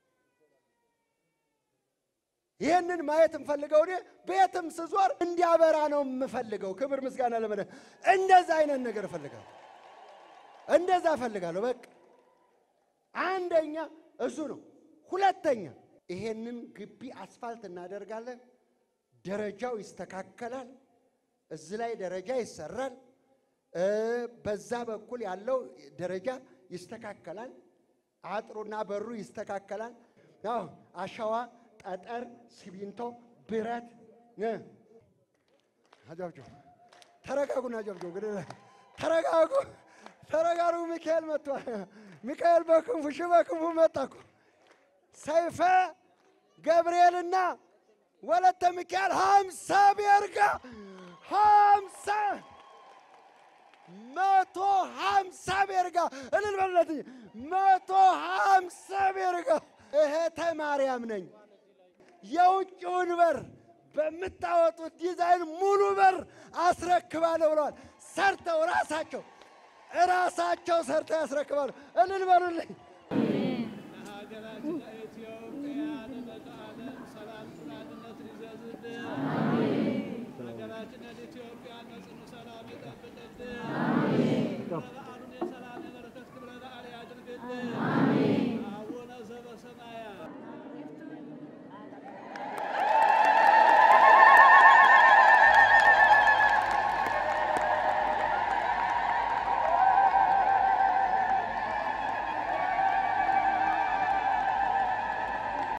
ይህንን ማየት እንፈልገው። እኔ ቤትም ስዞር እንዲያበራ ነው የምፈልገው። ክብር ምስጋና ለመደ እንደዛ አይነት ነገር እፈልጋለሁ። እንደዛ እፈልጋለሁ። በቃ አንደኛ እሱ ነው። ሁለተኛ ይሄንን ግቢ አስፋልት እናደርጋለን። ደረጃው ይስተካከላል። እዚህ ላይ ደረጃ ይሰራል። እ በዛ በኩል ያለው ደረጃ ይስተካከላል። አጥሩና በሩ ይስተካከላል። አዎ አሸዋ፣ ጠጠር፣ ሲሚንቶ፣ ብረት እ አጃብጆ ተረጋጉና አጃብጆ እንግዲህ ተረጋጉ፣ ተረጋጉ። ሚካኤል መጥቷል። ሚካኤል በክንፉ ሺህ በክንፉ መጣ እኮ ሰይፈ ገብርኤልና ወለተ ሚካኤል ሀምሳ ቤርጋ ሀምሳ መቶ ሀምሳ ቤርጋ እልል በሉለት እንጂ መቶ ሀምሳ ቤርጋ እህተ ማርያም ነኝ። የውጭውን በር በምታወጡት ዲዛይን ሙሉ በር አስረክባለሁ ብለዋል። ሰርተው ራሳቸው ራሳቸው ሰርተው ያስረክባሉ። እልል በሉልኝ።